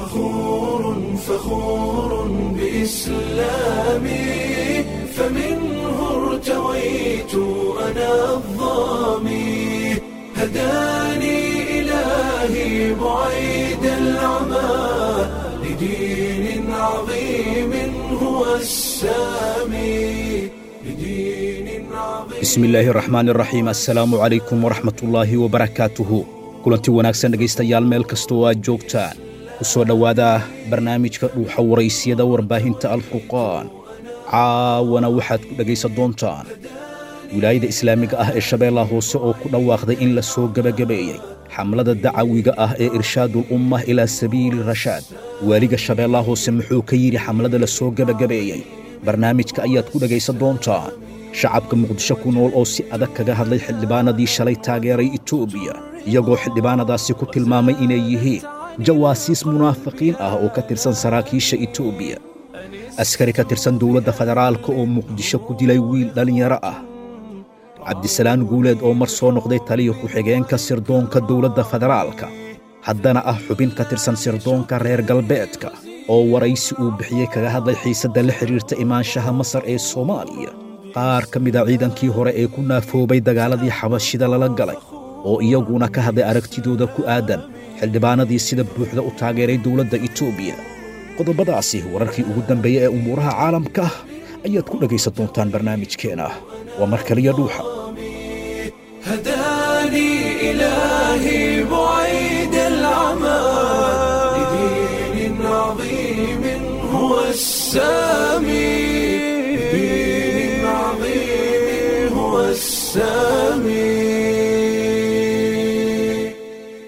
فخور فخور بإسلامي فمنه ارتويت أنا الظامي هداني إلهي بعيد العمى لدين عظيم هو السامي لدين عظيم bismi illaahi raxmaan iraxiim assalaamu calaykum waraxmatullaahi wabarakaatuhu kulanti wanaagsan dhegaystayaal meel kasta oo aad joogtaan ku soo dhowaada barnaamijka dhuuxa waraysiyada warbaahinta alfurqaan caawana waxaad ku dhegaysan doontaan wilaayada islaamiga ah ee shabeellaha hoose oo ku dhawaaqday in la soo gebagabeeyey xamlada dacawiga ah ee irshaadul ummah ilaa sabiili rashaad waaliga shabeellaha hoose muxuu ka yidhi xamlada la soo gebagabeeyey barnaamijka ayaad ku dhegaysan doontaan shacabka muqdisho ku nool oo si adag kaga hadlay xildhibaanadii shalay taageeray etoobiya iyagoo xildhibaanadaasi ku tilmaamay inay yihiin jawaasiis munaafiqiin ah oo ka tirsan saraakiisha etoobiya askari ka tirsan dowladda federaalka oo muqdisho ku dilay wiil dhallinyaro ah cabdisalaan guuleed oo mar soo noqday taliya ku-xigeenka sirdoonka dowladda federaalka haddana ah xubin ka tirsan sirdoonka reer galbeedka oo waraysi uu bixiyey kaga hadlay xiisadda la xidhiirta imaanshaha masar ee soomaaliya qaar ka mida ciidankii hore ee ku naafoobay dagaaladii xabashida lala galay oo iyaguna ka hadlay aragtidooda ku aadan xildhibaanadii sida buuxda u taageeray dowladda etoobiya qodobadaasi wararkii ugu dambeeya ee umuuraha caalamka ayaad ku dhegaysan doontaan barnaamijkeena waa mar kaliya dhuuxa هداني إلهي بعيد العمى لدين عظيم هو السامي لدين عظيم هو السامي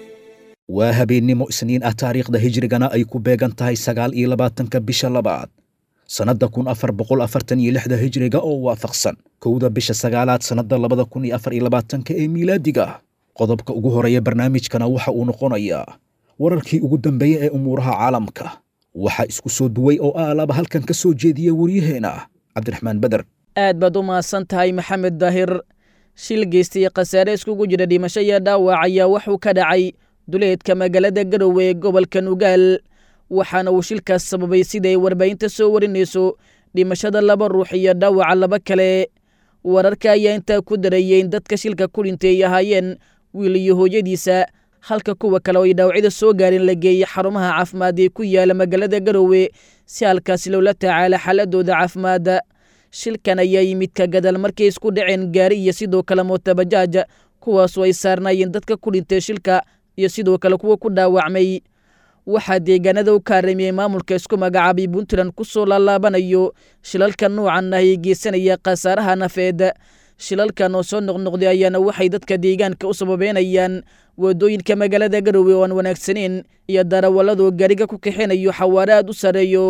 waa habeennimo isniin ah taariikhda hijrigana ay ku beegan tahay sagaal iyo labaatanka bisha labaad sannadda kun afar boqol afartan iyo lixda hijriga oo waafaqsan kowda bisha sagaalaad sannadda labada kun iyo afar iyo labaatanka ee miilaadiga qodobka ugu horeeya barnaamijkana waxa uu noqonayaa wararkii ugu dambeeya ee umuuraha caalamka waxaa isku soo duway oo aalaba halkan ka soo jeediya waryaheena cabdiraxmaan beder aad baad u mahadsan tahay maxamed daahir shil geystay khasaare iskugu jira dhimasho iyo dhaawac ayaa wuxuu ka dhacay duleedka magaalada garowe ee gobolka nugaal waxaana uu shilkaas sababay siday warbaahinta soo warinayso dhimashada laba ruux iyo dhaawaca laba kale wararka ayaa intaa ku dareeyey in dadka shilka ku dhintay ay ahaayeen wiil iyo hooyadiisa halka kuwa kale oo ay dhaawacyada soo gaareen la geeyey xarumaha caafimaad ee ku yaala magaalada garowe si halkaasi loola tacaala xaaladooda caafimaadda shilkan ayaa yimid ka gadaal markay isku dhaceen gaari iyo sidoo kale mootabajaaj kuwaasoo ay saarnaayeen dadka ku dhintay shilka iyo sidoo kale kuwa ku dhaawacmay waxaa deegaanada u kaaramiyey maamulka isku magacaabay puntland ku soo laalaabanayo shilalka noocan ah ee geysanaya khasaaraha nafeed shilalkan oo soo noqnoqday ayaana waxay dadka deegaanka u sababeynayaan waddooyinka magaalada garowe oo aan wanaagsaneyn iyo darawalladoo gaariga ku kaxinayo xawaare aad u sarreeyo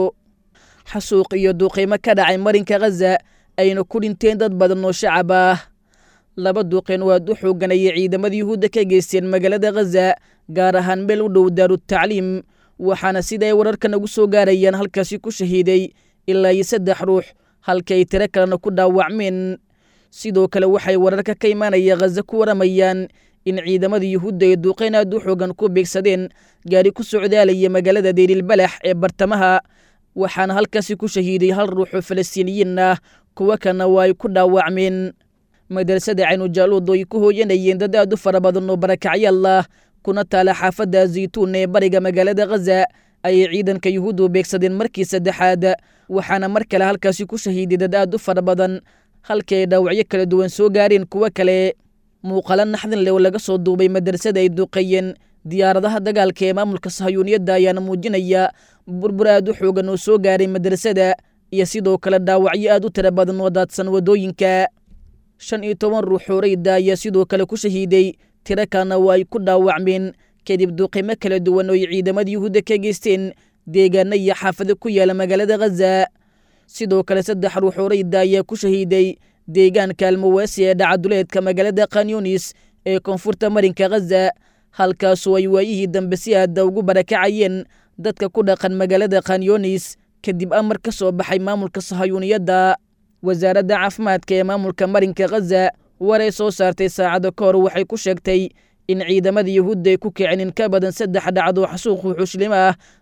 xasuuq iyo duuqiimo ka dhacay marinka khaza ayna ku dhinteen dad badan oo shacab ah laba duuqeen oo aad u xooganayay ciidamada yuhuudda ka geysteen magaalada khaza gaar ahaan meel u dhow daarutacliim waxaana sida ay wararkan ugu soo gaarayaan halkaasi ku shahiiday ilaa iyo saddex ruux halka ay tiro kalena ku dhaawacmeen sidoo kale waxay wararka ka imaanaya khaza ku waramayaan in ciidamada yuhuudda ay duuqeyn aad u xoogan ku beegsadeen gaari ku socdaalaya magaalada deyrilbalax ee bartamaha waxaana halkaasi ku shahiiday hal ruux oo falastiiniyiin ah kuwo kalena waa ay ku dhaawacmeen madrasada caynujaluud oo ay ku hooyanayeen dad aad u fara badan oo barakacyaal ah kuna taala xaafadda zaytuun ee bariga magaalada khaza ayay ciidanka yuhuuddu beegsadeen markii saddexaad waxaana mar kale halkaasi ku shahiiday dad aad u fara badan halkii ay dhaawacyo kala duwan soo gaareen kuwo kale muuqalo naxdin leh oo laga soo duubay madrasada ay duuqeeyeen diyaaradaha dagaalka ee maamulka sahayuuniyadda ayaana muujinaya burbur aad u xoogan oo soo gaaray madrasada iyo sidoo kale dhaawacyo aad u tira badan oo daadsan waddooyinka shan iyo toban ruux horeyda ayaa sidoo kale ku shahiiday tiro kalena waa ay ku dhaawacmeen kadib duuqimo kala duwan oo ay ciidamada yuhuudda ka geysteen deegaano iyo xaafado ku yaala magaalada khaza sidoo kale saddex ruux horeyda ayaa ku shahiiday deegaanka almawaasi ee dhacaduleedka magaalada khanyunis ee koonfurta marinka khaza halkaasoo ay waayihii dambe si aada ugu barakacayeen dadka ku dhaqan magaalada khanyunis kadib amar ka soo baxay maamulka sahayuuniyadda wasaaradda caafimaadka ee maamulka marinka khaza war ay soo saartay saacado ka hor waxay ku sheegtay in ciidamada yuhuudda ay ku kicin in ka badan saddex dhacdo xasuuq wuxuuslimo ah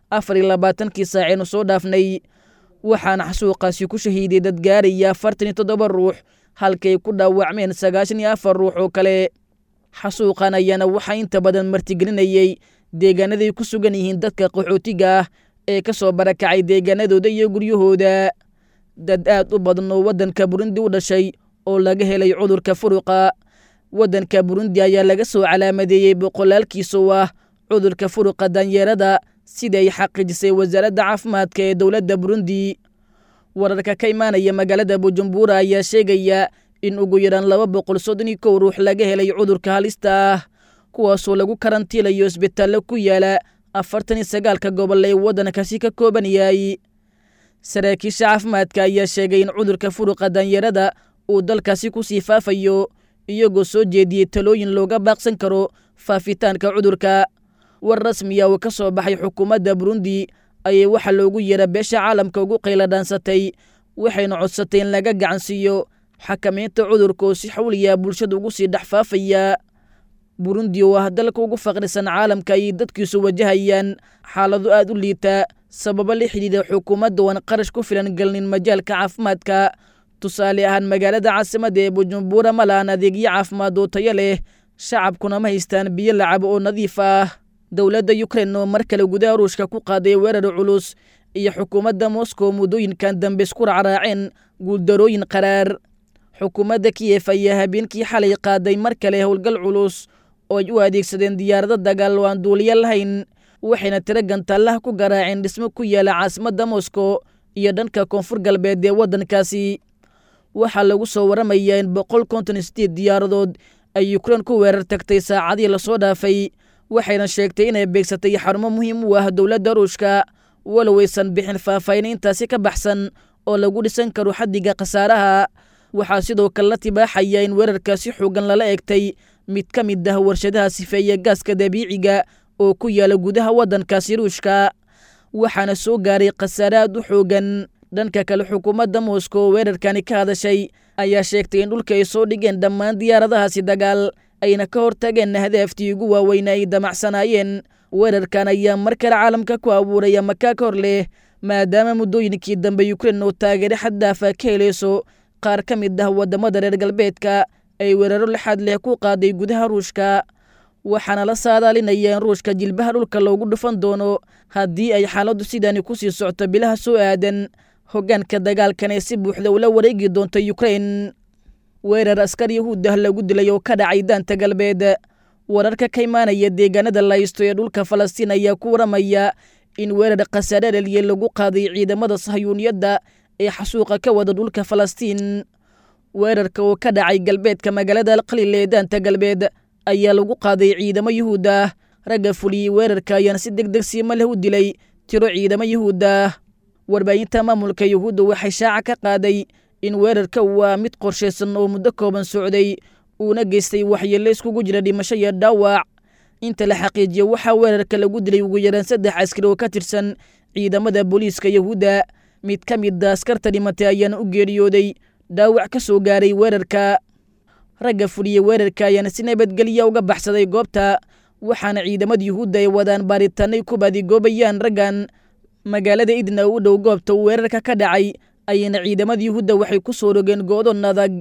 afar iyo labaatankii saaceynu soo dhaafnay waxaana xasuuqaasi ku shahiiday dad gaaraya afartan iyo toddoba ruux halkay ku dhaawacmeen sagaashan iyo afar ruux oo kale xasuuqan ayaana waxaa inta badan martigelinayey deegaanaday ku sugan yihiin dadka qaxootiga ah ee ka soo barakacay deegaanadooda iyo guryahooda dad aad u badan oo waddanka burundi u dhashay oo laga helay cudurka furuqa waddanka burundi ayaa laga soo calaamadeeyey boqolaalkiisa oo ah cudurka furuqa danyeerada sida ay xaqiijisay wasaaradda caafimaadka ee dowladda burundi wararka ka imaanaya magaalada bujumbura ayaa sheegaya in ugu yaraan laba boqol soddon iyo kow ruux laga helay cudurka halista ah kuwaasoo lagu karantiilayo isbitaallo ku yaala afartan iyo sagaalka gobol ee waddankaasi ka kooban yahay saraakiisha caafimaadka ayaa sheegay in cudurka furuqa danyeerada uu dalkaasi ku sii faafayo iyagoo soo jeediyey talooyin looga baaqsan karo faafitaanka cudurka war rasmiya oo ka soo baxay xukuumadda burundi ayay waxaa loogu yeera beesha caalamka ugu qayla dhaansatay waxayna codsatay in laga gacansiiyo xakamaynta cudurka oo si xawliya bulshada ugu sii dhex faafaya burundi oo ah dalka ugu faqrisan caalamka ayay dadkiisu wajahayaan xaalado aad u liita sababo la xidhiidha xukuumadda oan qarash ku filan gelnin majaalka caafimaadka tusaale ahaan magaalada caasimadda ee bujumbura ma lahan adeegyo caafimaad oo tayo leh shacabkuna ma haystaan biyo lacabo oo nadiif ah dowladda ukrein oo mar kale gudaha ruushka ku qaaday weerar culus iyo xukuumadda moscow muddooyinkan dambe isku racraaceen guuldarooyin qaraar xukuumadda kiyef ayaa habeenkii xalay qaaday mar kale howlgal culus oo ay u adeegsadeen diyaarado dagaal oo aan duuliyo lahayn waxayna tiro gantaallaha ku garaaceen dhismo ku yaala caasimadda moscow iyo dhanka koonfur galbeed ee waddankaasi waxaa lagu soo waramayaa in boqol konton sideed diyaaradood ay ukrein ku weerar tagtay saacadii lasoo dhaafay waxayna sheegtay inay beegsatay xarumo muhiim u ah dowladda ruushka walow aysan bixin faahfaahin intaasi ka baxsan oo lagu dhisan karo xaddiga khasaaraha waxaa sidoo kale la tibaaxaya in weerarkaasi xoogan lala egtay mid ka mid ah warshadaha sifeeya gaaska dabiiciga oo ku yaala gudaha waddankaasi ruushka waxaana soo gaaray khasaare aad u xoogan dhanka kale xukuumadda moscow weerarkani ka hadashay ayaa sheegtay in dhulka ay soo dhigeen dhammaan diyaaradahaasi dagaal ayna ka hortageen hadaaftii ugu waaweyna ay damacsanaayeen weerarkan ayaa mar kale caalamka ku abuuraya makaa ka hor leh maadaama muddooyinkii dambe ukrein oo taageero xaddaafa ka helayso qaar ka mid ah waddamada reer galbeedka ay weeraro lixaad leh ku qaaday gudaha ruushka waxaana la saadaalinaya in ruushka jilbaha dhulka loogu dhufan doono haddii ay xaaladdu sidani ku sii socto bilaha soo aadan hoggaanka dagaalkan ee si buuxda ula wareegi doonta ukrein weerar askar yahuud ah lagu dilay oo ka dhacay daanta galbeed wararka ka imaanaya deegaanada laysto ee dhulka falastiin ayaa ku waramaya in weerar khasaare dhaliye lagu qaaday ciidamada sahyuuniyadda ee xasuuqa ka wada dhulka falastiin weerarka oo ka dhacay galbeedka magaalada alqaliil ee daanta galbeed ayaa lagu qaaday ciidamo yuhuud ah ragga fuliyey weerarka ayaana si deg deg siima leh u dilay tiro ciidamo yuhuud ah warbaahinta maamulka yuhuudda waxay shaaca ka qaaday in weerarka waa mid qorshaysan oo muddo kooban socday uuna geystay waxyeello iskugu jira dhimasho iyo dhaawac inta la xaqiijiyo waxaa weerarka lagu dilay ugu yaraan saddex askari oo ka tirsan ciidamada booliiska yuhuudda mid ka mida askarta dhimatay ayaana u geeriyooday dhaawac ka soo gaaray weerarka ragga fuliyey weerarka ayaana si nabadgelya uga baxsaday goobta waxaana ciidamada yuhuudda ay wadaan baaritaanay ku badigoobayaan raggan magaalada idna u dhow goobta uu weerarka ka dhacay ayayna ciidamada yuhuudda waxay ku soo rogeen go'don adag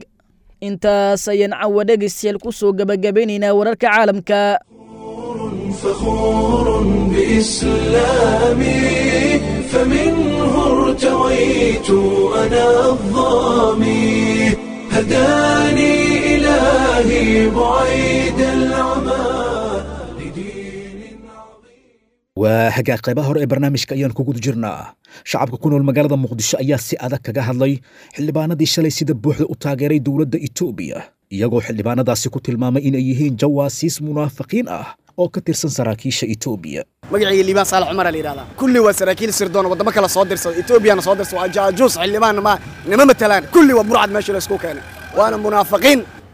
intaas ayaan cawa dhegaystayaal ku soo gebagabaynaynaa wararka caalamka فخور بإسلامي فمنه ارتويت أنا الظامي هداني إلهي بعيد العمى لدين عظيم waa hagaag qaybaha hore ee barnaamijka ayaan ku guda jirnaa shacabka ku nool magaalada muqdisho ayaa si adag kaga hadlay xildhibaanadii shalay sida buuxda u taageeray dowladda etoobiya iyagoo xildhibaanadaasi ku tilmaamay inay yihiin jawaasiis munaafiqiin ah oo ka tirsan saraakiisha etoobiya magacayga liibaan saalax cumar la yidhahdaa kulli waa saraakiil sirdoon waddamo kale soo dirsada etoobiyana soo dirsada waa jaajuus xildhibaan ma nima matalaan kulli waa burcad meesha la isku keenay waana munaafiqiin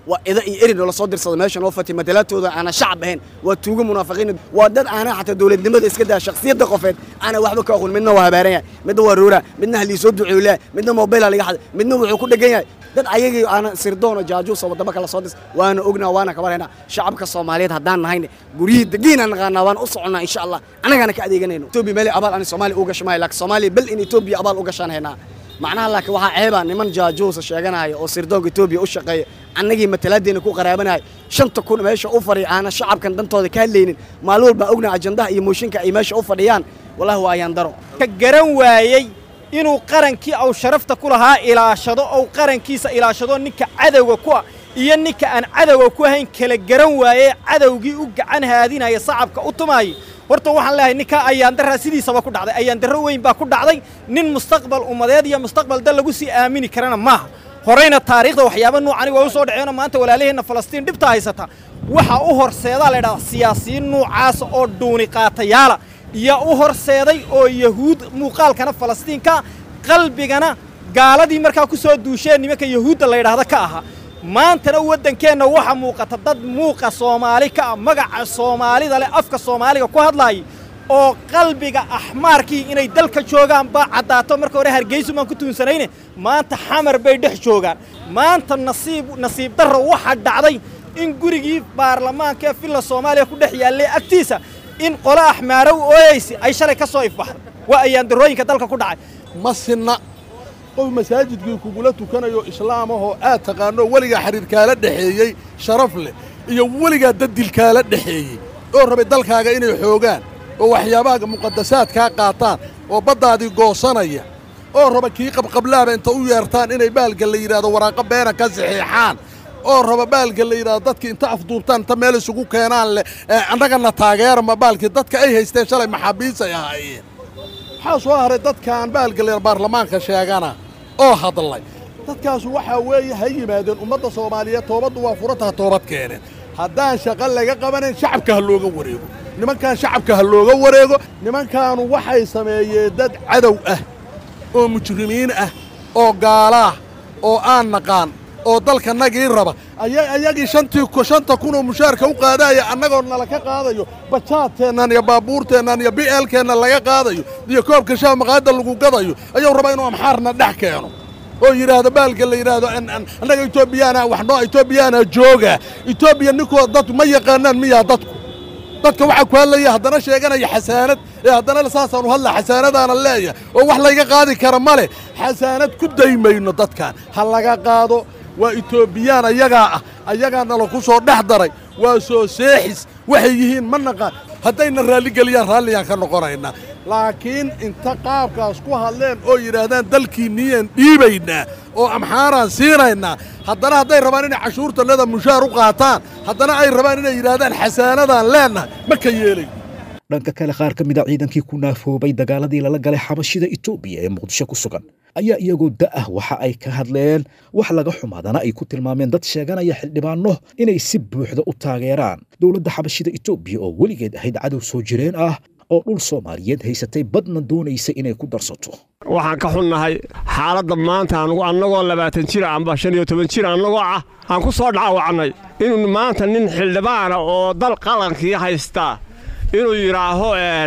waa ida iyo erin oo lasoo dirsada meesha noo fatay matalaadtooda aana shacab ahayn waa tuugo munaafiqiin waa dad aanaa xataa dowladnimada iska daa shakhsiyadda qofeed aana waxba ka aqoon midna waa habaaran yahay midna waa roora midna haliisoo duceeyu leeyahay midna mobayla laga xaday midna wuxuu ku dhegan yahay dad ayagii aana sirdoon oo jaajuus oo waddamo kala soo dis waana ognaa waana kabarhaynaa shacabka soomaaliyeed haddaan nahayne guryihii degiina naqaanaa waan u soconnaa insha allah annagaana ka adeeganayno etoobiya meelay abaal ani soomaaliya u gasho maayo laakiin soomaaliya bel in etoobiya abaal u gashaan haynaa macnaha laakiin waxaa ceeba niman jaajuusa sheeganaya oo sirdoonka etoobiya u shaqeeya annagii matalaadeena ku qaraabanaya shanta kun meesha u fadhiya aana shacabkan dantooda ka hadlaynin maalin walbaan ognaa ajandaha iyo mooshinka ay meesha u fadhiyaan wallahi waa ayaan daro ka garan waayey inuu qarankii au sharafta ku lahaa ilaashado ou qarankiisa ilaashado ninka cadowga ku ah iyo ninka aan cadowga ku ahayn kala garan waayey cadowgii u gacan haadinaya sacabka u tumaayay horta waxaan leeyahay ninkaa ayaandarraa sidiisaba ku dhacday ayaandarro weyn baa ku dhacday nin mustaqbal ummadeed iyo mustaqbal dal lagu sii aamini karana maaha horeyna taariikhda waxyaaba nuucani waa u soo dhaceenoo maanta walaalaheenna falastiin dhibta haysata waxaa u horseedaa laydhaha siyaasiyiin nuucaasa oo dhuuni qaatayaala iyo u horseeday oo yahuud muuqaalkana falastiinka qalbigana gaaladii markaa ku soo duusheen nimanka yahuudda laydhaahda ka ahaa maantana waddankeenna waxa muuqata dad muuqa soomaali ka ah magaca soomaalida leh afka soomaaliga ku hadlaayay oo qalbiga axmaarkii inay dalka joogaan baa caddaato marka hore hargeysu baan ku tuunsanayne maanta xamar bay dhex joogaan maanta nasiib nasiib darro waxaa dhacday in gurigii baarlamaanka ee villa soomaaliya ku dhex yaallay agtiisa in qolo axmaarow ooyeysi ay shalay ka soo ifbaxday waa ayaandarrooyinka dalka ku dhacay ma sinna qof masaajidkii kugula tukanayo islaamahoo aad taqaanoo weligaa xidhiirkaala dhexeeyey sharaf leh iyo weligaa daddilkaala dhexeeyey oo rabay dalkaaga inay xoogaan oo waxyaabaha muqadasaadkaa qaataan oo baddaadii goosanaya oo raba kii qabqablaaba inta u yeertaan inay baalka la yidhaahdo waraaqo beena ka saxiixaan oo raba baalka la yidhahdo dadkii inta afduubtaan inta meel isugu keenaan leh annagana taageerama baalkii dadka ay haysteen shalay maxaabiis ay ahaayeen waxaa soo haray dadkaan baalka la baarlamaanka sheegana oo hadlay dadkaasu waxaa weeye ha yimaadeen ummadda soomaaliyeed toobaddu waa furataha toobad keeneen haddaan shaqo laga qabanayn shacabka ha looga wareego nimankaan shacabka ha looga wareego nimankaanu waxay sameeyeen dad cadow ah oo mujrimiin ah oo gaalaah oo aan naqaan oo dalkanagii raba ayagii shantii shanta kunoo mushaarka u qaadaya annagoo nala ka qaadayo bajaadteennan iyo baabuurteennan iyo bi'eelkeenna laga qaadayo iyo koobka shaah maqaayadda lagu gadayo ayuu rabaa inuu amxaarna dhex keeno oo yidhaahdo baalka la yidhaahdo annaga etoobiyaana waxnoo etoobiyaana jooga etoobiya ninkoo dad ma yaqaanaan miyaa dadku dadka waxaa ku hadlaya haddana sheeganaya xasaanad ee haddana saasaanu hadla xasaanadaana leeya oo wax layga qaadi kara ma leh xasaanad ku daymayno dadkan ha laga qaado waa etoobiyaan ayagaa ah ayagaana laku soo dhex daray waa soo seexis waxay yihiin ma naqaan haddayna raalligeliyaan raalliyaan ka noqonaynaa laakiin inta qaabkaas ku hadleen oo yidhaahdaan dalkiinniyaan dhiibaynaa oo amxaaraan siinaynaa haddana hadday rabaan inay cashuurtannada mushaar u qaataan haddana ay rabaan inay yidhaahdaan xasaanadaan leennahay ma ka yeelay dhanka kale qaar ka mida ciidankii ku naafoobay dagaaladii lala galay xabashida etoobiya ee muqdisho ku sugan ayaa iyagoo da'ah waxa ay ka hadleen wax laga xumaadana ay ku tilmaameen dad sheeganaya xildhibaanno inay si buuxda u taageeraan dowladda xabashida etoobiya oo weligeed ahayd cadow soo jireen ah oo dhul soomaaliyeed haysatay badna doonaysa inay ku darsato waxaan ka xunnahay xaaladda maanta anugu annagoo labaatan jir amba shan iyo toban jir annagoo ah aan ku soo dhaawacnay inuu maanta nin xildhibaana oo dal qalankii haystaa inuu yidhaaho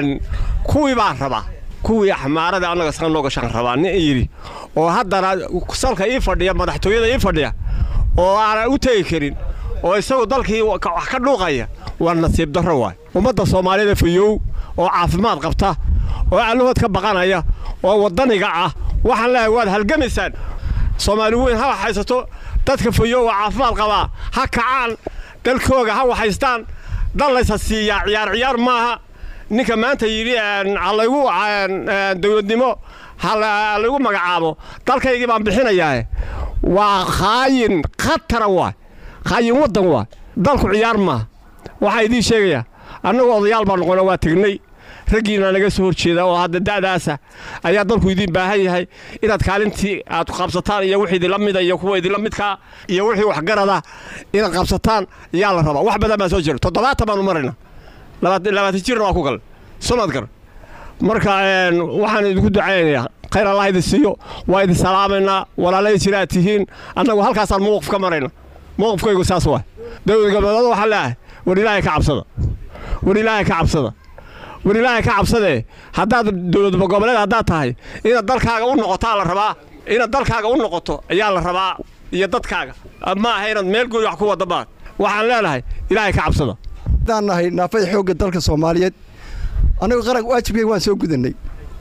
kuwii baa rabaa kuwii axmaarada annaga iska noo gashaan rabaa nin yidhi oo haddana salka ii fadhiya madaxtooyada ii fadhiya oo aanan u tegi karin oo isagu dalkii wax ka dhuuqaya waa nasiib darro waay ummadda soomaaliyeed fayow oo caafimaad qabta oo allahood ka baqanaya oo waddaniga ah waxaan leeyahay waad halgamaysaan soomaali weyn ha waxaysato dadka fayow oo caafimaad qabaa ha kacaan dalkooga ha waxaystaan dal laysa siiyaa ciyaar ciyaar maaha ninka maanta yidhi halaygu dawladnimo halaygu magacaabo dalkaygii baan bixinayaa waa khaayin khatara waay khaayin waddan waay dalku ciyaar maaha waxaa idiin sheegayaa annagu odayaal baan noqona waa tegnay raggiina naga soo horjeeda oo hadda da'daasa ayaa dalku idiin baahan yahay inaad kaalintii aad qabsataan iyo wixii idinla mida iyo kuwa idinla midkaa iyo wixii waxgarada inaad qabsataan yaa la rabaa wax badan baa soo jira toddobaatan baanu marayna labaatan jirna waa ku gal somad gar marka waxaan idinku ducaynayaa khayr allah idin siiyo waa idin salaamaynaa walaalay jiraad tihiin annagu halkaasaan mawqif ka marayna mowqifkaygu saas waa dowlad goboleed waxaa leeyahay war ilaahay ka cabsada war ilaahay ka cabsada war ilaahay ka cabsadee haddaad dowlad goboleed haddaad tahay inaad dalkaaga u noqotaa la rabaa inaad dalkaaga u noqoto ayaa la rabaa iyo dadkaaga ma aha inaad meel gooni wax ku wadda maad waxaan leenahay ilaahay ka cabsada haddaan nahay naafada xoogga dalka soomaaliyeed annagu qaranka waajibkayga waan soo gudannay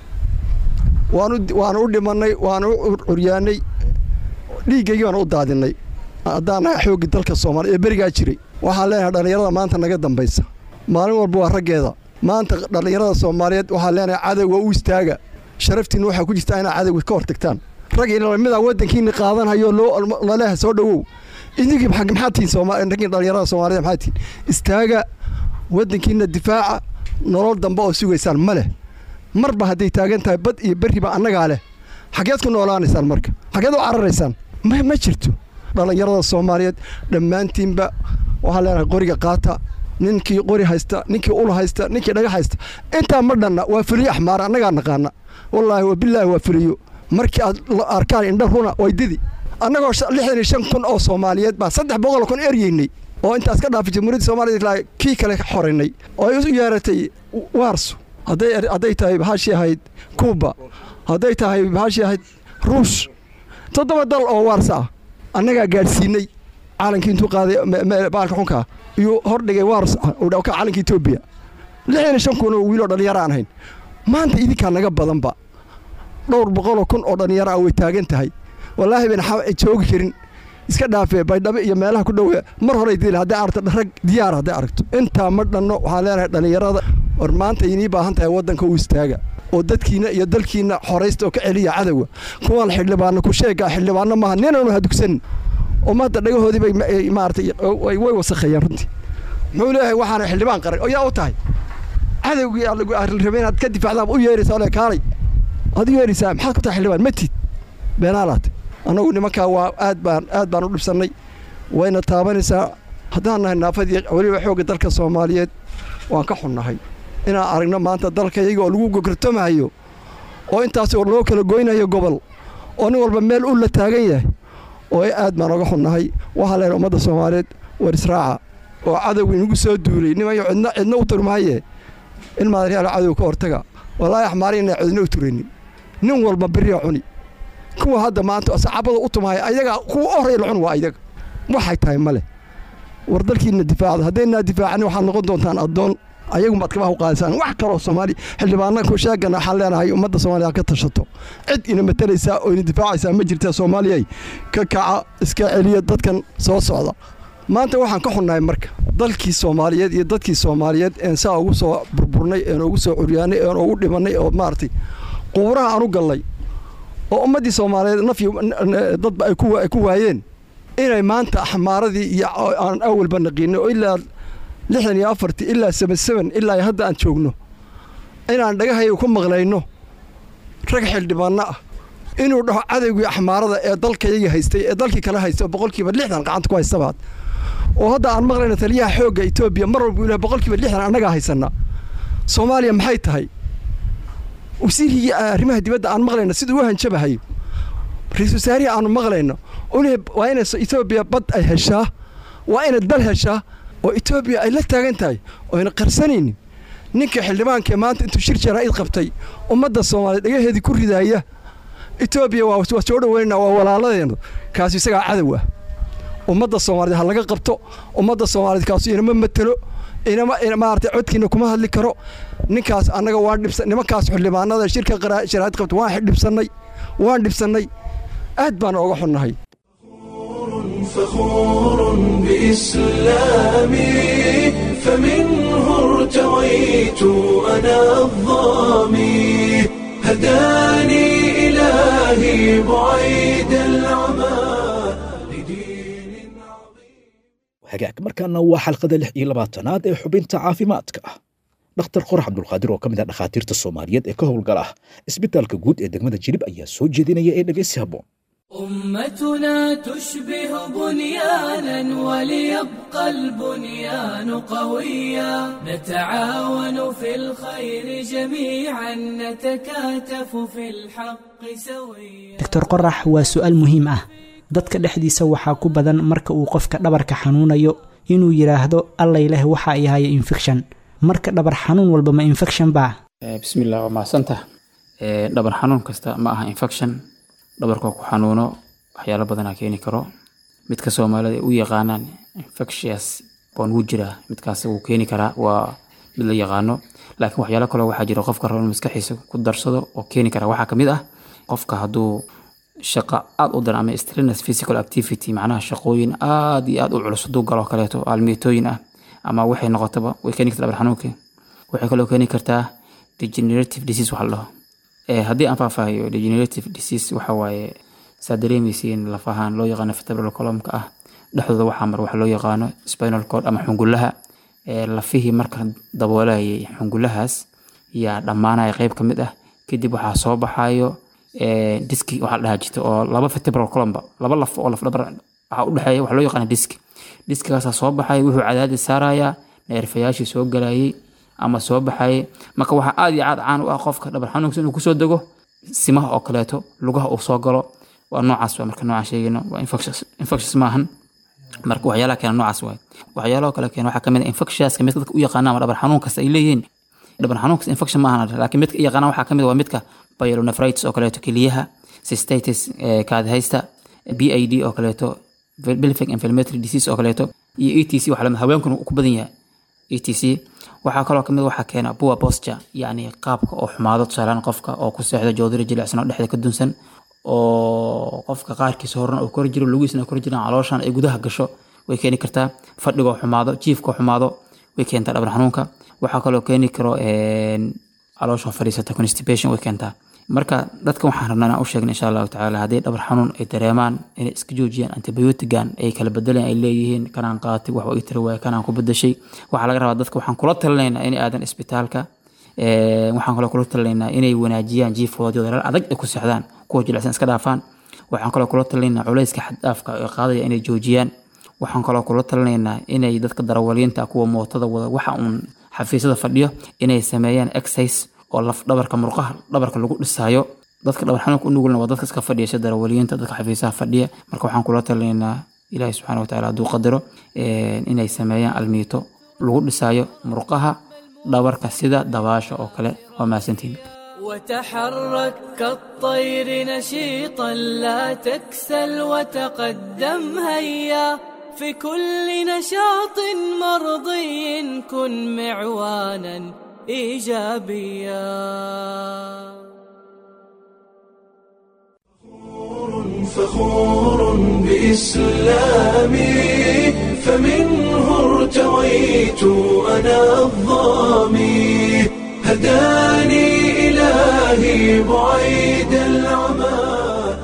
waanu waanu u dhimannay waanu u curyaannay dhiiggaygii baanu u daadinnay haddaan nahay xoogga dalka soomaaliya ee berigaa jiray waxaan leenahay dhallinyarada maanta naga dambaysa maalin walba waa raggeeda maanta dhallinyarada soomaaliyeed waxaan leenahay cadowga u istaaga sharaftiinna waxaa ku jirtaa inaad cadowga ka hor tagtaan rag midaa waddankiinni qaadanhayo laleha soo dhowow idinkii maxaa tihiin raggii dhallinyarada soomaaliyed maxaa tihiin istaaga waddankiinna difaaca nolol dambe oo sugaysaan ma leh marba hadday taagan tahay bad iyo berriba annagaa leh xageed ku noolaanaysaan marka xageed u cararaysaan ma ma jirto dhallinyarada soomaaliyeed dhammaantiinba waxaan leenahay qoriga qaata ninkii qori haysta ninkii ul haysta ninkii dhaga haysta intaa ma dhanna waa fuliyo axmaar annagaa naqaana wallaahi wabilaahi waa fuliyo markii aad arkaan indha runa waydidi annagoo lixdan iyo shan kun oo soomaaliyeed baan saddex boqol kun eryeynay oo intaas ka dhaafay jamhuuriyadda soomaliya kii kale ka xoraynay oo ay u yeeratay waarso hadday tahay bahashii ahayd kuuba hadday tahay bahashii ahayd ruush toddoba dal oo waarsa ah annagaa gaadhsiinay caalankii intuu qaaday baalka xunkaa iyuu hordhigay waars ka calanka etoobiya lixdan iyo shan kun oo wiiloo dhallinyaro aan ahayn maanta idinkaa naga badanba dhowr boqoloo kun oo dhallinyaro ah way taagan tahay wallaahi bayna joogi karin iska dhaafee baydhabo iyo meelaha ku dhowe mar horey dil hadday aragto rag diyaar hadday aragto intaa ma dhanno waxaan leenahay dhallinyarada war maanta inii baahan tahay waddanka u istaaga oo dadkiina iyo dalkiina xoraysta oo ka celiya cadowga kuwan xildhibaano ku sheegaa xildhibaano maaha ninanu hadugsanin ummadda dhagahoodii bay maaratay way wasakheeyeen runtii muxuu leeyahay waxaana xildhibaan qaran oo yaa u tahay cadowgii rabay inaad ka difaacdaa u yeeraysaa ole kaalay aad u yeeraysaa maxaad ku tahay xildhibaan matid beenaalaate annagu nimankaa waa aad baan aad baan u dhibsannay wayna taabanaysaa haddaan nahay naafadii weliba xoogga dalka soomaaliyeed waan ka xunnahay inaan aragno maanta dalkayaga oo lagu gogortamahayo oo intaas oo loo kala goynayo gobol oo nin walba meel u la taagan yahay oo aad baan oga xunnahay waxaa leehay ummadda soomaaliyeed war israaca oo cadowga inagu soo duulay nimayo cidna cidna u turmahaye in madaryaal cadow ka hortaga wallaahi axmaari inay cidna u turaynin nin walba beriya cuni kuwa hadda maanta saxaabada u tumahaya ayaga kuwa horaya la cun waa ayaga waxay tahay ma leh war dalkiina difaacda haddaynaa difaacani waxaad noqon doontaan addoon ayagu maad kabaha u qaadisaan wax kaloo soomaali xildhibaana ku sheegana waxaan leenahay ummadda soomaaliya ka tashato cid ina matalaysaa oo ina difaacaysaa ma jirta soomaaliyay ka kaca iska celiya dadkan soo socda maanta waxaan ka xunnahay marka dalkii soomaaliyeed iyo dadkii soomaaliyeed een saa ugu soo burburnay een ugu soo curyaanay een ugu dhimannay oo maaragtay quburaha aan u gallay oo ummaddii soomaaliyeed nafyi dadba ay ku waayeen inay maanta axmaaradii iyo aan awalba naqiinay oo ilaa lixdan iyo afartii ilaa seben seben ilaa hadda aan joogno inaan dhagahayaga ku maqlayno rag xildhibaanno ah inuu dhaho cadowgii axmaarada ee dalkayagii haystay ee dalkii kale haystay oo boqolkiiba lixdan gacanta ku haystabaad oo hadda aan maqlayno taliyaha xoogga etoobiya mar walba ilahay boqolkiiba lixdan annagaa haysanna soomaaliya maxay tahay wasiirkii arrimaha dibadda aan maqlayno siduu u hanjabahayo ra-iisul wasaarihii aanu maqlayno waa inay etoobiya bad ay heshaa waa inay dal heshaa oo etoobiya ay la taagan tahay oo ayna qarsanaynin ninka xildhibaankae maanta intuu shir jaraa'id qabtay ummadda soomaaliyeed dhagaheedii ku ridaaya etoobiya waa soo dhoweynana waa walaaladeena kaasu isagaa cadow ah ummadda soomaaliyeed ha laga qabto ummadda soomaaliyeed kaasu inama matelo inama maarata codkiina kuma hadli karo ninkaas annaga waan dhibsan nimankaas xildhibaanada shirka jaraa'id qabta waan dhibsannay waan dhibsannay aad baan ooga xunnahay فخور بإسلامي فمنه ارتويت أنا الظامي هداني إلهي بعيد العمى لدين hagaag markaana waa xalqada lix iyo labaatanaad ee xubinta caafimaadka ah dhakhtar qorax cabdulqaadir oo ka mid ah dhakhaatiirta soomaaliyeed ee ka howlgala isbitaalka guud ee degmada jilib ayaa soo jeedinaya ee dhegeysi habboon أمتنا تشبه بنيانا وليبقى البنيان قويا نتعاون في الخير جميعا نتكاتف في الحق سويا doctor qorax waa su'aal muhiim ah dadka dhexdiisa waxaa ku badan marka uu qofka dhabarka xanuunayo inuu yidhaahdo allay leh waxa ay haya infection marka dhabar xanuun walba ma infection baa bismillah waa mahadsantah dhabar xanuun kasta ma aha infection dhabarka ku xanuuno waxyaalo badanaa keeni karo midka soomaalida u yaqaanaan infectious baan wuu jiraa midkaas wuu keeni karaa waa mid la yaqaano laakiin waxyaalo kaloo waxaa jira qofka rabo maskaxiisa ku darsado oo keeni kara waxaa kamid ah qofka hadduu shaqa aada u daran ama strenuous physical activity macnaha shaqooyin aada iyo aada u culus hadduu galo kaleeto aalmiitooyin ah ama waxay noqotaba way keeni kartaa dhabar xanuunka waxay kaloo keeni kartaa degenerative disease waxa la dhaho haddii aan faahfaahiyo degenerative disease waxa waaye saa dareemaysiin lafahaan loo yaqaano vertebral columnka ah dhexdooda waxaa mar waxa loo yaqaano spinal cord ama xungulaha lafihii marka daboolayay xungulahaas yaa dhammaanaya qeyb ka mid ah kadib waxaa soo baxayo diski waxaa la dhahaa jirta oo laba vertebral columba laba laf oo lafdhabar waxaa udhexeeya waxa loo yaqaana diski diskigaasaa soo baxaya wuxuu cadaadis saarayaa neerfayaashii soo galayay ama soo baxayay marka waxaa aada iyo aad caan u ah qofka dhabar xanuunkiisa inuu kusoo dego simaha oo kaleeto lugaha uu soo galo waa noocaas waa marka noocaan sheegayno waa infectious maahan marka waxyaalaha keena noocaas waay waxyaalaha kale keena waxaa kamid ah infectiouska midka dadka u yaqaana ama dhabar xanuun kasta ay leeyihiin dhabar xanuun kasta infection maahan laakiin midka i yaqaana waxaa kamid waa midka pyelonephritis oo kaleeto keliyaha cystitis kaadhaysta b i d oo kaleeto pelvic inflammatory disease oo kaleeto iyo e t c waxa lamid haweenkuna ku badan yahay e t c waxaa kaloo kamid waxaa keena poor posture yacni qaabka oo xumaado tusaalaan qofka oo ku seexda joodari jilicsan oo dhexda ka dunsan oo qofka qaarkiisa horena uu kor jiro lugiisna kor jiraan calooshan ay gudaha gasho way keeni kartaa fadhigoo xumaado jiifkoo xumaado way keentaa dhabar xanuunka waxaa kaloo keeni karo caloosha fadhiisata constipation way keentaa marka dadka waxaan rabnaa inaan u sheegna insha allahu tacaala haddii dhabar xanuun ay dareemaan inay iska joojiyaan antibiotigan ay kala bedeleen ay leeyihiin kanaan qaatay wax ii tiri waaya kanaan ku bedeshay waxaa laga rabaa dadka waxaan kula talinaynaa in aadan isbitaalka waxaan kaloo kula talinaynaa inay wanaajiyaan jiifkoodii dalal adag ay ku seexdaan kuwa jilicsan iska dhaafaan waxaan kaloo kula talinaynaa culayska xaddhaafka ee qaadaya inay joojiyaan waxaan kaloo kula talinaynaa inay dadka darawaliinta kuwa mootada wada waxa uun xafiisyada fadhiyo inay sameeyaan exercise oo laf dhabarka murqaha dhabarka lagu dhisaayo dadka dhabar xanuunka u nugulna waa dadka iska fadhiya sida darawaliyiinta dadka xafiisaha fadhiya marka waxaan kula talinaynaa ilaahi subxaana watacaala hadduu qadaro inay sameeyaan almiito lagu dhisaayo murqaha dhabarka sida dabaasha oo kale waa mahadsantihin وتحرك كالطير نشيطا لا تكسل وتقدم هيا في كل نشاط مرضي كن معوانا ايجابيا فخور بإسلامي فمنه ارتويت أنا الظامي هداني إلهي بعيد العمى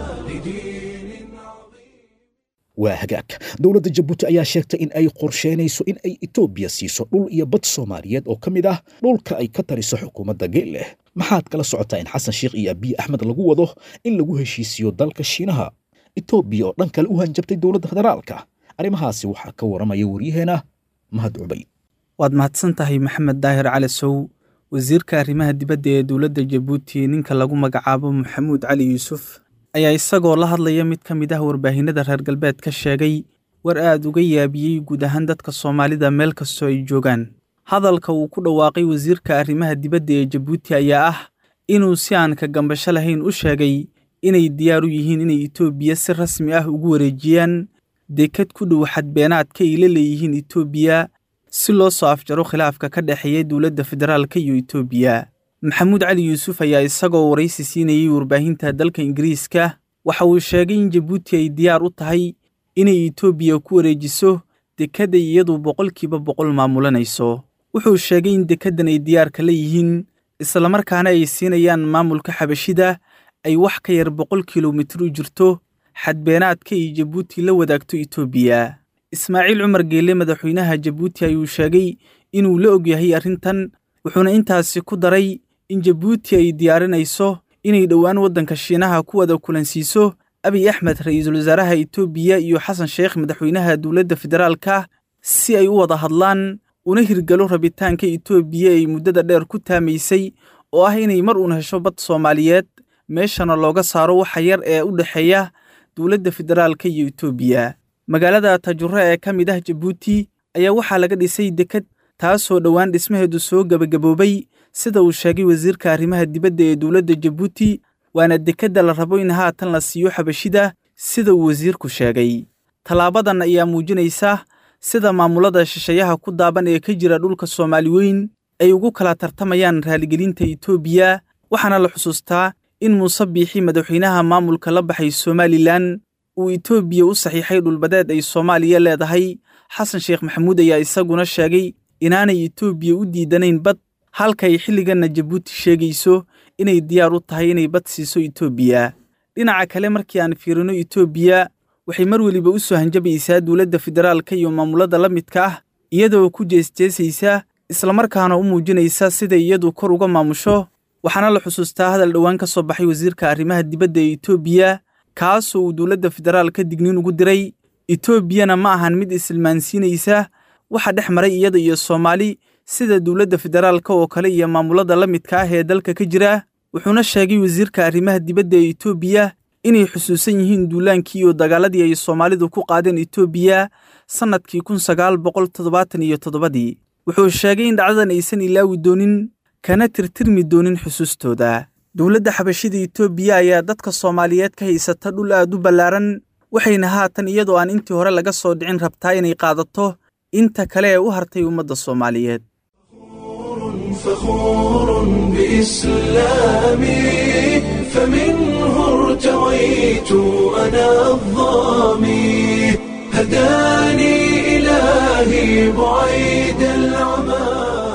waa hagaag dowladda jabuuti ayaa sheegtay in ay qorsheynayso in ay etoobiya siiso dhul iyo bad soomaaliyeed oo ka mid ah dhulka ay ka tariso xukuumadda geelleh maxaad kala socotaa in xasan sheikh iyo abiy axmed lagu wado in lagu heshiisiyo dalka shiinaha etoobiya oo dhan kale u hanjabtay dowladda federaalka arrimahaasi waxaa ka waramaya waryaheena mahad cubayd waad mahadsan tahay maxamed daahir cali sow wasiirka arrimaha dibadda ee dowladda jabuuti ninka lagu magacaabo maxamuud cali yuusuf ayaa isagoo la hadlaya mid ka mid ah warbaahinada reer galbeed ka sheegay war aad uga yaabiyey guud ahaan dadka soomaalida meel kastoo ay joogaan hadalka uu ku dhawaaqay wasiirka arrimaha dibadda ee jabuuti ayaa ah inuu si aan ka gambasho lahayn u sheegay inay diyaar u yihiin inay etoobiya si rasmi ah ugu wareejiyaan dekad ku dhow xadbeenaadka ay la leeyihiin etoobiya si loo soo afjaro khilaafka ka dhexeeya dowladda federaalka iyo etoobiya maxamuud cali yuusuf ayaa isagoo waraysi siinayey warbaahinta dalka ingiriiska waxa uu sheegay in jabuuti ay diyaar u tahay inay etoobiya ku wareejiso dekedday iyadu boqolkiiba boqol maamulanayso wuxuu sheegay in dekeddan ay diyaarka la yihiin islamarkaana ay siinayaan maamulka xabashida ay wax ka yar boqol kilomitir u jirto xadbeenaadka ay jabuuti la wadaagto etoobiya ismaaciil cumar geelle madaxweynaha jabuuti ayuu sheegay inuu la ogyahay arrintan wuxuuna intaasi ku daray in jabuuti ay diyaarinayso inay dhowaan waddanka shiinaha ku wada kulansiiso abiy axmed ra'iisul wasaaraha etoobiya iyo xasan sheekh madaxweynaha dowladda federaalka si ay u wada hadlaan una hirgalo rabitaanka etoobiya ay muddada dheer ku taamaysay oo ah inay mar uun hesho bad soomaaliyeed meeshana looga saaro waxa yar ee u dhexeeya dowladda federaalka iyo etoobiya magaalada tajuro ee ka mid ah jabuuti ayaa waxaa laga dhisay deked taasoo dhowaan dhismaheedu soo gebagaboobay sida uu sheegay wasiirka arrimaha dibadda ee dowladda jabuuti waana dekedda la rabo in haatan la siiyo xabashida sida uu wasiirku sheegay tallaabadan ayaa muujinaysa sida maamulada shisheeyaha ku daaban ee ka jira dhulka soomaali weyn ay ugu kala tartamayaan raaligelinta etoobiya waxaana la xusuustaa in muuse biixi madaxweynaha maamulka la baxay somalilan uu etoobiya u saxiixay dhulbadeed ay soomaaliya leedahay xasan sheekh maxamuud ayaa isaguna sheegay inaanay etoobiya u diidanayn bad halkay xilliganna jabuuti sheegayso inay diyaar u tahay inay bad siiso etoobiya dhinaca kale markii aan fiirino etoobiya waxay mar weliba u soo hanjabaysaa dowladda federaalka iyo maamulada la midka ah iyadoo ku jeesjeesaysa islamarkaana u muujinaysa siday iyadu kor uga maamusho waxaana la xusuustaa hadal dhowaan ka soo baxay wasiirka arrimaha dibadda ee etoobiya kaasoo uu dowladda federaalka digniin ugu diray etoobiyana ma ahan mid isilmaansiinaysa waxa dhex maray iyada iyo soomaali sida dowladda federaalka oo kale iyo maamulada la midka ah ee dalka ka jira wuxuuna sheegay wasiirka arrimaha dibadda ee etoobiya inay xusuusan yihiin duulaankii iyo dagaaladii ay soomaalidu ku qaadeen etoobiya sannadkii kun sagaal boqol toddobaatan iyo toddobadii wuxuu sheegay in dhacdadan aysan ilaawi doonin kana tirtirmi doonin xusuustooda dowladda xabashida etoobiya ayaa dadka soomaaliyeed ka haysata dhul aad u ballaaran waxayna haatan iyadoo aan intii hore laga soo dhicin rabtaa inay qaadato inta kale ee u hartay ummadda soomaaliyeed فخور بإسلامي فمنه ارتويت أنا الظامي هداني إلهي بعيد العمى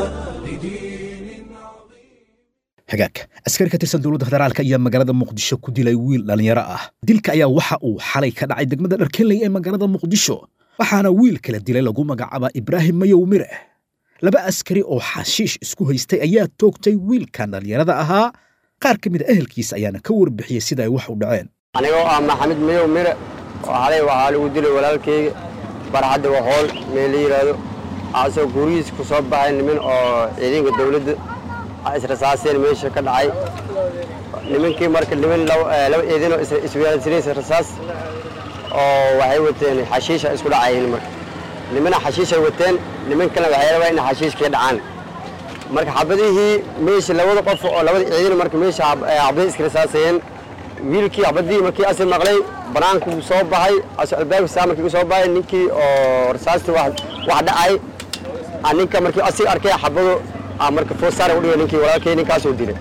hagaag askari ka tirsan dowladda federaalka ayaa magaalada muqdisho ku dilay wiil dhallinyaro ah dilka ayaa waxa uu xalay ka dhacay degmada dharkeley ee magaalada muqdisho waxaana wiil kala dilay lagu magacaaba ibraahim mayow mire laba askari oo xashiish isku haystay ayaa toogtay wiilkan dhallinyarada ahaa qaar ka mid a ehelkiisa ayaana ka warbixiyey sida ay wax u dhaceen anigoo ah maxamed mayow mire oo xalay waxaa lagu dilay walaalkayga barxadda wahool meel la yidhaahdo asoo gurigiis ku soo baxay niman oo ciidanka dawladda israsaaseen meesha ka dhacay nimankii marka niman laba ciidanoo isweerarsanaysa rasaas oo waxay wateen xashiisha isku dhacayeen marka nimana xashiishay wateen niman kalena waxay rabaa in xashiishkii dhacaan marka xabadihii meesha labada qof oo labada ciidan marka meesha xabadihii iska rasaasayeen wiilkii xabadihii markii asi maqlay banaanku soo baxay asoo albaabka saa markii soo baxay ninkii oo rasaasta wax dhacay ninka markii asiga arkay xabado marka foosaar u dhigay ninkii walaalkay ninkaasoo dilay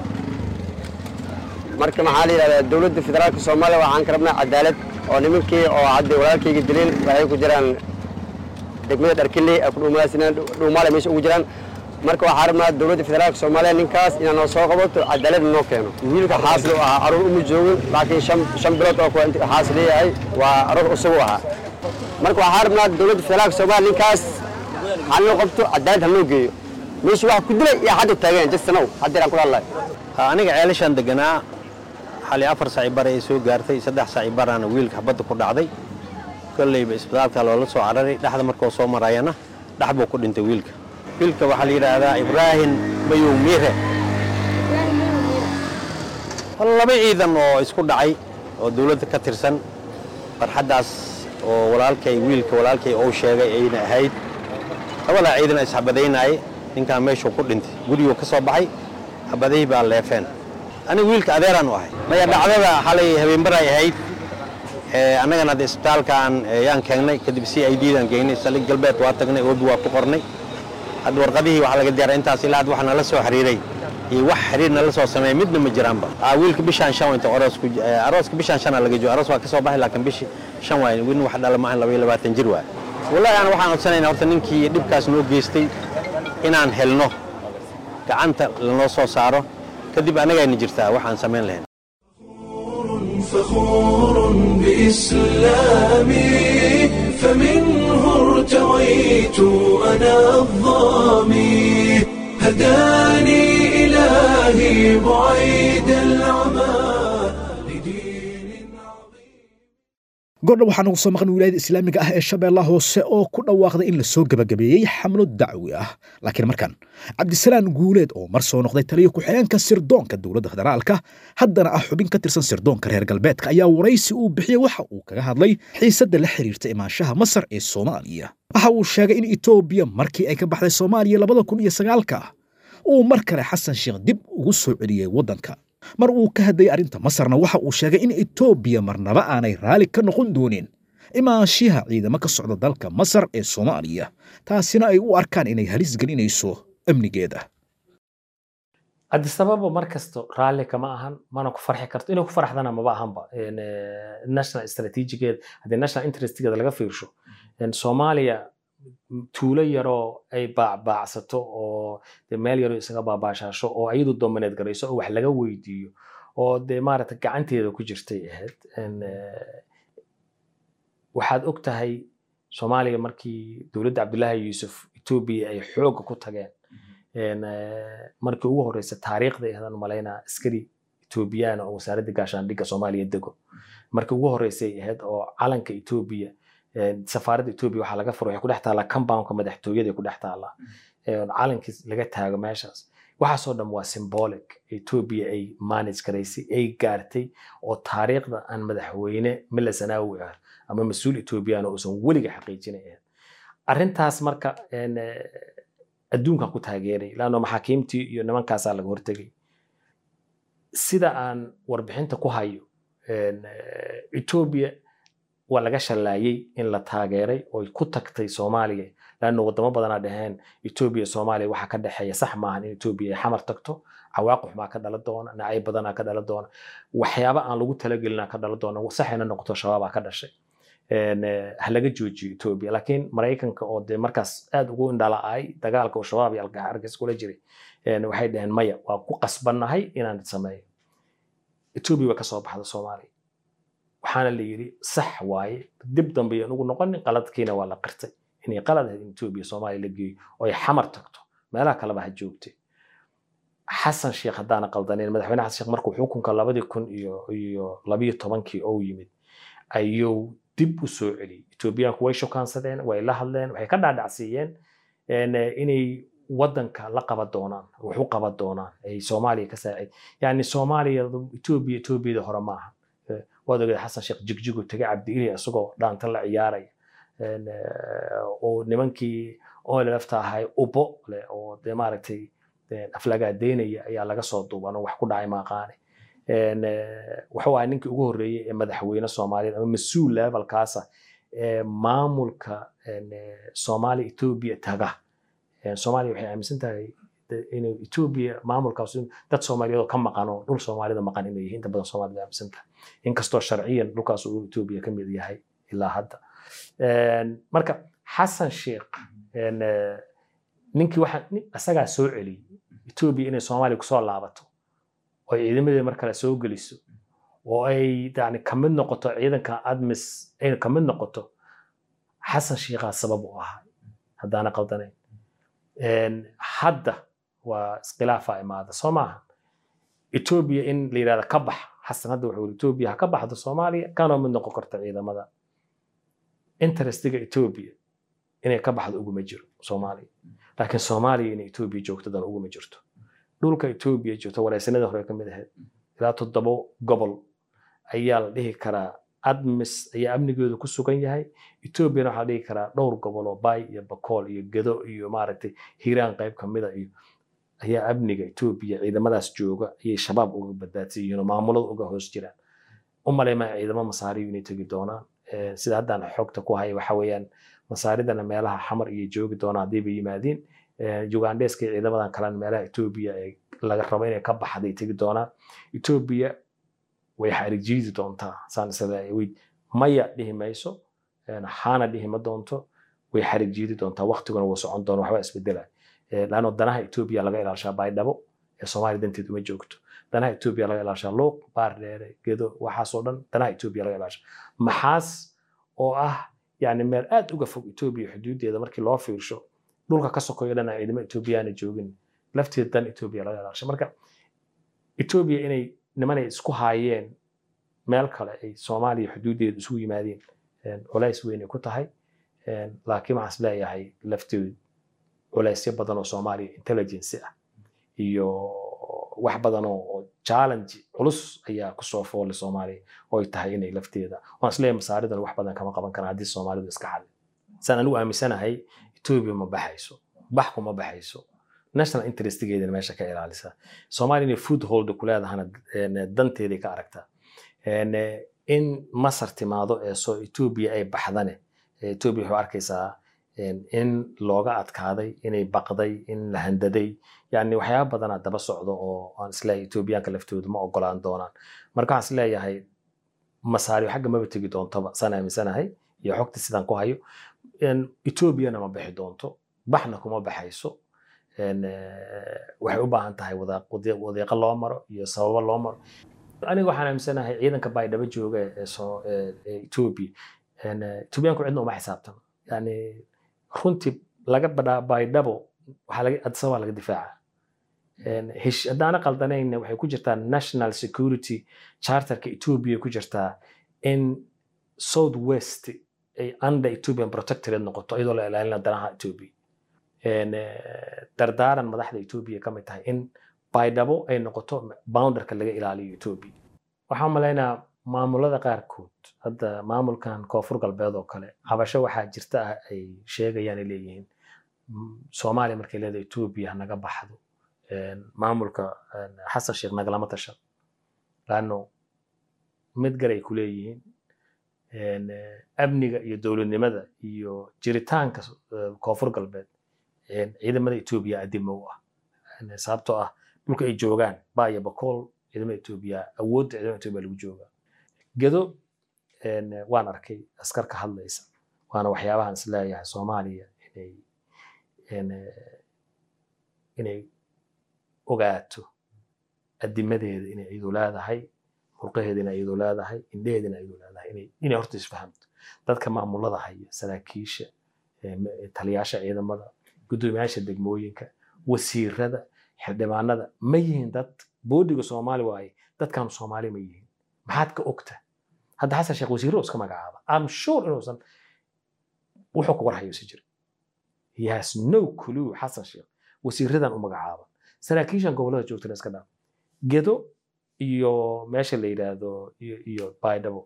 marka maxaa la yidhahdaa dowladda federaalka soomaaliya waxaan ka rabnaa cadaalad oo nimankii oo hadda walaalkayga dileen waxay ku jiraan degmada dharkiley ay ku dhuumaale meesha ugu jiraan marka waxaan rabnaa dowladda federaalka soomaaliya ninkaas inaa noo soo qabato cadaalad noo keeno wiilka xaasli u ahaa aroor uma joogin laakiin shan bilood oo kuwa xaas leeyahay waa aroor isagu ahaa marka waxaan rabnaa dowladda federaalka soomaaliya ninkaas halnoo qabto cadaalad halnoo geeyo meesha wax ku dilay iyo hadda taageen jastanow haddeer aan kula hadlayo aniga ceelashaan deganaa xali afar saaci bar ay soo gaartay saddex saaci baraana wiilka xabadda ku dhacday kolleyba isbitaalka loola soo cararay dhexda markuu soo marayana dhex buu ku dhintay wiilka wiilka waxaa la yidhaahdaa ibraahim mayow miire laba ciidan oo isku dhacay oo dawladda ka tirsan farxaddaas oo walaalkay wiilka walaalkay uu sheegay ayna ahayd labadaa ciidan isxabadaynaayay ninkaan meeshuu ku dhintay guriguu ka soo baxay xabadihii baa leefeen aniga wiilka adeeraan u ahay maya dhacdada xalay habeenbaray ahayd annagana hadda isbitaalkaan yaan keengnay kadib c i d daan geynay saldhig galbeed waa tagnay oobi waa ku qornay hadda warqadihii waxaa laga diyaaray intaas ilaa hadda waxa nala soo xiriiray iyo wax xiriir nala soo sameeyay midna ma jiraanba wiilka bishaan shan inta aroosku arooska bishaan shana laga joogo aroos waa ka soo baxay laakiin bishi shan waay win wax dhala maahan laba iyo labaatan jir waay wallahi aan waxaan codsanaynaa horta ninkii dhibkaas noo geystay inaan helno gacanta lanoo soo saaro kadib annagayna jirtaa waxaan samayn lahayn فخور بإسلامي فمنه ارتويت أنا الظامي هداني إلهي بعيد العمى goordha waxaa nagu soo maqan wilaayada islaamiga ah ee shabeellaha hoose oo ku dhawaaqday in la soo gebagabeeyey xamlo dacwi ah laakiin markan cabdisalaan guuleed oo mar soo noqday taliyo ku-xigeenka sirdoonka dowladda federaalka haddana ah xubin ka tirsan sirdoonka reer galbeedka ayaa waraysi uu bixiyey waxa uu kaga hadlay xiisadda la xiriirta imaanshaha masar ee soomaaliya waxa uu sheegay in etoobiya markii ay ka baxday soomaaliya labada kun iyo sagaalka uu mar kale xasan sheekh dib ugu soo celiyey waddanka mar uu ka hadlayay arrinta masarna waxa uu sheegay in etoobiya marnaba aanay raalli ka noqon doonin imaanshiha ciidamo ka socda dalka masar ee soomaaliya taasina ay u arkaan inay halis gelinayso amnigeeda cabdisababo mar kasto raalli kama ahan mana ku farxi karto inay ku farxdana maba ahanba national strategigeeda haddii national interestgeeda laga fiirsho soomaaliya tuulo yaroo ay baacbaacsato oo de meel yaroo isaga baabaashaasho oo ayadu domineed garayso oo wax laga weydiiyo oo dee maaragta gacanteeda ku jirtay ahayd waxaad og tahay soomaaliya markii dowladda cabdullaahi yuusuf etoobiya ay xoogga ku tageen markii ugu horeysa taariikhda ahadan malaynaa askari etoobiyaan oo wasaaradda gaashaandhigga soomaaliya dego markii ugu horeysay ahayd oo calanka etoobiya safaaradda etoobiya waxaa laga furo waxay ku dhex taallaa compoundka madaxtooyada ku dhex taallaa calankii laga taago meeshaas waxaasoo dhan waa symbolic etoobiya ay manage garaysay ay gaartay oo taariikhda aan madaxweyne mila sanaawi ah ama mas-uul etoobiyaan oo uusan weliga xaqiijinay ahayd arrintaas marka adduunkan ku taageeray laanno maxaakiimtii iyo nimankaasaa laga hortegay sida aan warbixinta ku hayo etoobiya waa laga shallaayey in la taageeray oo ku tagtay soomaaliya laanno wadamo badanaa dhaheen etoobiya soomaaliya waxaa ka dhexeeya sax maahan in etoobiya ay xamar tagto cawaaqix baa ka dhala doona nacayb badanaa ka dhala doona waxyaaba aan lagu talagelinaa ka dhala doona saxayna noqoto shabaabaa ka dhashay ha laga joojiyo etoobiya laakiin maraykanka oo dee markaas aad ugu indhala'ay dagaalka oo shabaab iyo argagix kula jiray waxay dhaheen maya waa ku qasbannahay inaan sameeyo etoobiya waa kasoo baxda soomaaliya waxaana la yidhi sax waaye dib dambe aan ugu noqonin qaladkiina waa la qirtay inay qalad ahayd in etoobiya soomaaliya la geeyo oo ay xamar tagto meelaha kaleba ha joogtay xasan sheekh haddaana qaldaneyn madaxweyne xasan sheekh markuu xukunka labadii kun iyo iyo labiyo tobankii oo yimid ayuu dib u soo celiyey etoobiyaanku way shukaansadeen way la hadleen waxay ka dhaadhacsiiyeen inay waddanka la qaban doonaan wax u qaban doonaan ay soomaaliya ka saacid yani soomaaliya etoobiya etoobiyada hore maaha waad ogeed xasan sheekh jigjigu tegay cabdiili isagoo dhaanta la ciyaaraya oo nimankii olelafta ahay ubo leh oo dee maaragtay aflagaadeynaya ayaa laga soo duuban oo wax ku dhacay maaqaane wuxuu ahay ninkii ugu horreeyey ee madaxweyne soomaaliyeed ama mas-uul levelkaasa ee maamulka soomaaliya etoobiya taga soomaaliya waxay aaminsan tahay inuu etoobiya maamulkaas dad soomaaliyeed oo ka maqan oo dhul soomaalida maqan inay yihiin inta badan soomaalida aaminsan tahay inkastoo sharciyan dhulkaas uu etoobiya ka mid yahay ilaa hadda marka xasan sheekh ninkii waxa isagaa soo celiyey etoobiya inay soomaaliya kusoo laabato oo ay ciidamadeeda mar kale soo geliso oo ay yani kamid noqoto ciidanka admis ay kamid noqoto xasan sheekhaa sabab u ahaa haddaana qaldanayn hadda waa iskhilaafaa imaada soo maaha etoobiya in la yidhahda ka bax xasan hadda wuxuu yiri etoobiya ha ka baxdo soomaaliya kanoo mid noqon karta ciidamada interestiga etoobiya inay ka baxdo uguma jiro soomaaliya laakiin soomaaliya inay etoobiya joogto dan uguma jirto dhulka etoobiya joogto wareysanada hore ka mid ahayd ilaa toddobo gobol ayaa la dhihi karaa admis ayaa amnigeedu ku sugan yahay etoobiyana waxaa la dhihi karaa dhowr gobol oo bay iyo bakool iyo gedo iyo maaragtay hiiraan qayb kamida iyo ayaa amniga etoobiya ciidamadaas jooga ayay shabaab uga badbaadsan yihiin oo maamulada uga hoos jiraan u maleymaa ciidamo masaariyu inay tegi doonaan sida haddaan xogta ku haya waxa weeyaan masaaridana meelaha xamar iyo joogi doonaan haddayba yimaadiin ugandheska iyo ciidamadan kalena meelaha etoobiya ee laga rabo inay ka baxday tegi doonaan etoobiya way xarijiidi doontaa saan isleeyahay way maya dhihi mayso xaana dhihi ma doonto way xarijiidi doontaa waqtiguna wuu socon doona waxba isbedelay laanno danaha etoobiya laga ilaashaa baydhabo ee soomaaliya danteed uma joogto danaha etoobiya laga ilaashaa luuq baar dheere gedo waxaasoo dhan danaha etoobiya laga ilaashaa maxaas oo ah yani meel aad uga fog etoobiya xuduudeeda markii loo fiirsho dhulka ka sokoyo dhan aan ciidamo etoobiyaana joogin lafteeda dan etoobiya laga ilaasha marka etoobiya inay nimanay isku haayeen meel kale ay soomaaliya xuduuddeedu isugu yimaadeen culays weyn ay ku tahay laakiin waxaan is leeyahay lafteedu culaysyo badan oo soomaaliya intelligence ah iyo wax badan oo challenge culus ayaa kusoo foolay soomaaliya oo ay tahay inay lafteeda waan is leeyahay masaaridan wax badan kama qaban karaan haddii soomaalidu iska xalin saan anigu aaminsanahay etoobiya ma baxayso bax kuma baxayso national interestgeedana meesha ka ilaalisa soomaaliya inay food hold ku leedahana danteeday ka aragtaa in masar timaado ee soo etoobiya ay baxdane etoobiya waxay arkaysaa in looga adkaaday inay baqday in la handaday yani waxyaaba badanaa daba socdo oo aan isleeyahay etoobiyaanka laftoodu ma ogolaan doonaan marka waxaan isleeyahay masaariyo xagga maba tegi doontaba saan aaminsanahay iyo xogta sidaan ku hayo etoobiyana ma bixi doonto baxna kuma baxayso waxay u baahan tahay wadiiqo loo maro iyo sababo loo maro aniga waxaan aaminsanahay ciidanka baydhabo jooga ee etoobiya etoobiyaanku cidna uma xisaabtano yani runtii laga badhaa baydhabo adisabaa laga difaaca haddaana qaldanayna waxay ku jirtaa national security charterka etoobiya ku jirtaa in south west ay under ethiopian protectorate noqoto iyadoo la ilaalina danaha etoobiya dardaaran madaxda etoobiya ka mid tahay in baydhabo ay noqoto boundarka laga ilaaliyo etoobiya waxaan malaynaa maamulada qaarkood hadda maamulkan koonfur galbeed oo kale cabasho waxaa jirta ah ay sheegayaan ay leeyihiin soomaaliya markay leedahay etoobiya hanaga baxdo maamulka xasan sheekh nagalama tashan laanno mid galay ku leeyihiin amniga iyo dowladnimada iyo jiritaanka koonfur galbeed ciidamada etoobiya adimo u ah sababtoo ah dhulka ay joogaan baya bakool ciidamada etoobiya awoodda ciidamada etoobiya lagu joogaa gedo waan arkay askar ka hadlaysa waana waxyaabahan is leeyahay soomaaliya inay inay ogaato adimadeeda inay iyadu leedahay murqaheeda inay iyadu leedahay indheheeda inay iyadu leedahay inay inay horta isfahamto dadka maamulada haya saraakiisha taliyaasha ciidamada guddoomiyaasha degmooyinka wasiirada xildhibaanada ma yihiin dad boodiga soomaali waaye dadkaanu soomaali ma yihiin maxaad ka ogta hadda xasan sheekh wasiirro iska magacaaba am sure inuusan wuxuu ku warhayo si jira he has no clue xasan sheekh wasiiradan u magacaaban saraakiishan gobolada joogtana iska dhaaf gedo iyo meesha la yidhaahdo iyo baydhabo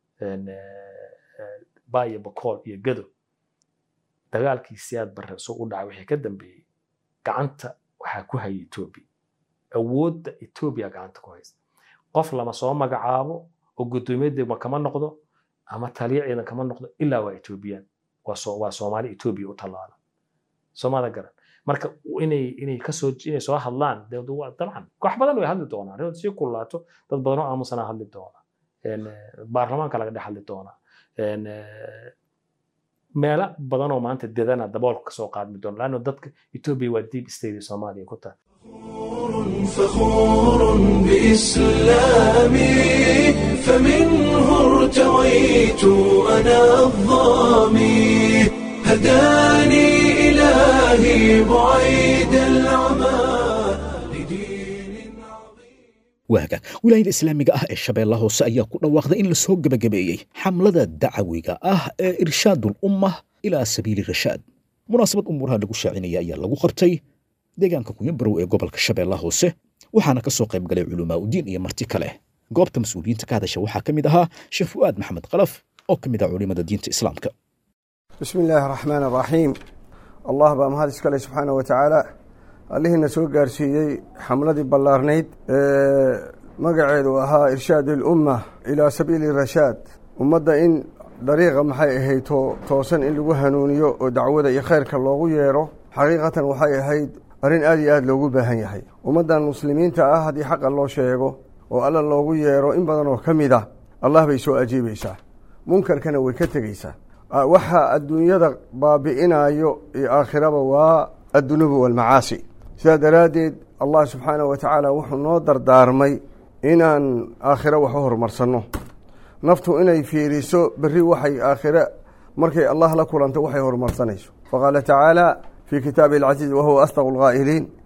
bayo bakool iyo gedo dagaalkii siyaad barre soo u dhacay wixii ka dambeeyey gacanta waxaa ku haya etoobiya awoodda etoobiya gacanta ku haysta qof lama soo magacaabo oo guddoomiye degma kama noqdo ama taliya ciidan kama noqdo ilaa waa etoobiyaan waa soomaali etoobiya u tallaala soomada garan marka inay inay kasoo inay soo hadlaan dabcan wax badan way hadli doonaan inuu sii kulaato dad badan oo aamusanaa hadli doona baarlamaanka laga dhex hadli doonaa meelo badan oo maanta dedana daboolka kasoo qaadmi doona laanno dadka etoobiya waa deep state soomaaliya ku tahay فخور بإسلامي فمنه ارتويت أنا الظامي هداني إلهي بعيد العمى waaga wilaayada islaamiga ah ee shabeella hoose ayaa ku dhawaaqday in lasoo gebagabeeyey xamlada dacawiga ah ee irshaadul ummah ilaa sabiili rashaad munaasabad umuuraha lagu shaacinaya ayaa lagu qabtay deegaanka kunyabarow ee gobolka shabeella hoose waxaana ka soo qayb galay culamaa udiin iyo marti kale goobta mas-uuliyiinta ka hadasha waxaa ka mid ahaa sheekh fu'aad maxamed kalaf oo ka mid ah culimada diinta islaamka bismi illaahi araxmaan araxiim allah baa mahad iskale subxaana wa tacaala allihiina soo gaarsiiyey xamladii ballaarnayd ee magaceedu ahaa irshaad ilumma ilaa sabiili rashaad ummadda in dariiqa maxay ahayd toosan in lagu hanuuniyo oo dacwada iyo khayrka loogu yeedho xaqiiqatan waxay ahayd arrin aad iyo aad loogu baahan yahay ummaddan muslimiinta ah haddii xaqa loo sheego oo alla loogu yeedho in badan oo ka mid ah allah bay soo ajiibaysaa munkarkana way ka tegeysaa waxa adduunyada baabi'inayo iyo aakhiraba waa addunubu walmacaasi sidaa daraaddeed allah subxaanahu wa tacaala wuxuu noo dardaarmay inaan aakhiro wax u horumarsanno naftu inay fiiriso berri waxay aakhire markay allah la kulanto waxay horumarsanayso faqaala tacaala fii kitaabi alcaziiz wahuwa asdaqu lqaa'iliin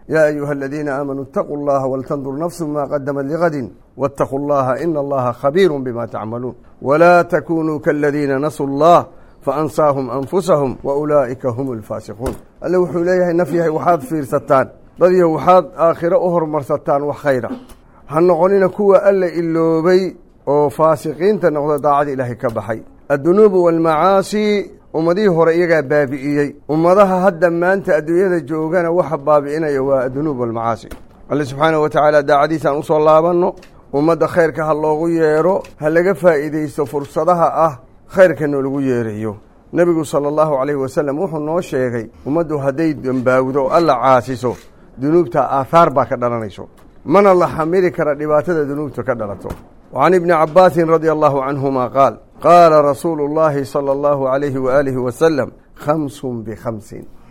yaa ayuha aladiina aamanuu itaquu allaha waltandur nafsu ma qadamat ligadin waataquu allaha ina allaha khabiiru bima tacmaluun walaa takunuu kaladiina nasuu allah faansaahum anfusahum waulaa'ika hum alfaasiquun alle wuxuu leeyahay naf yahay waxaad fiirsataan dadyo waxaad aakhiro u hormarsataan wax khayra ha noqonina kuwa alla iloobay oo faasiqiinta noqdo daacada ilaahay ka baxay addunuubu waalmacaasi ummadihii hore iyagaa baabi'iyey ummadaha hadda maanta adduunyada joogana waxa baabi'inaya waa addunuub waalmacaasi alle subxaanahu wa tacaala daacadiisa aan usoo laabanno ummadda khayrka ha loogu yeedho ha laga faa'iidaysto fursadaha ah khayrka noolagu yeerayo nebigu sala allahu calayhi wasalam wuxuu noo sheegay ummaddu hadday dembaawdo o alla caasiso dunuubta aahaar baa ka dhalanayso mana la xamili kara dhibaatada dunuubta ka dhalato وعن ابن عباس رضي الله عنهما قال قال رسول الله صلى الله عليه وآله وسلم خمس بخمس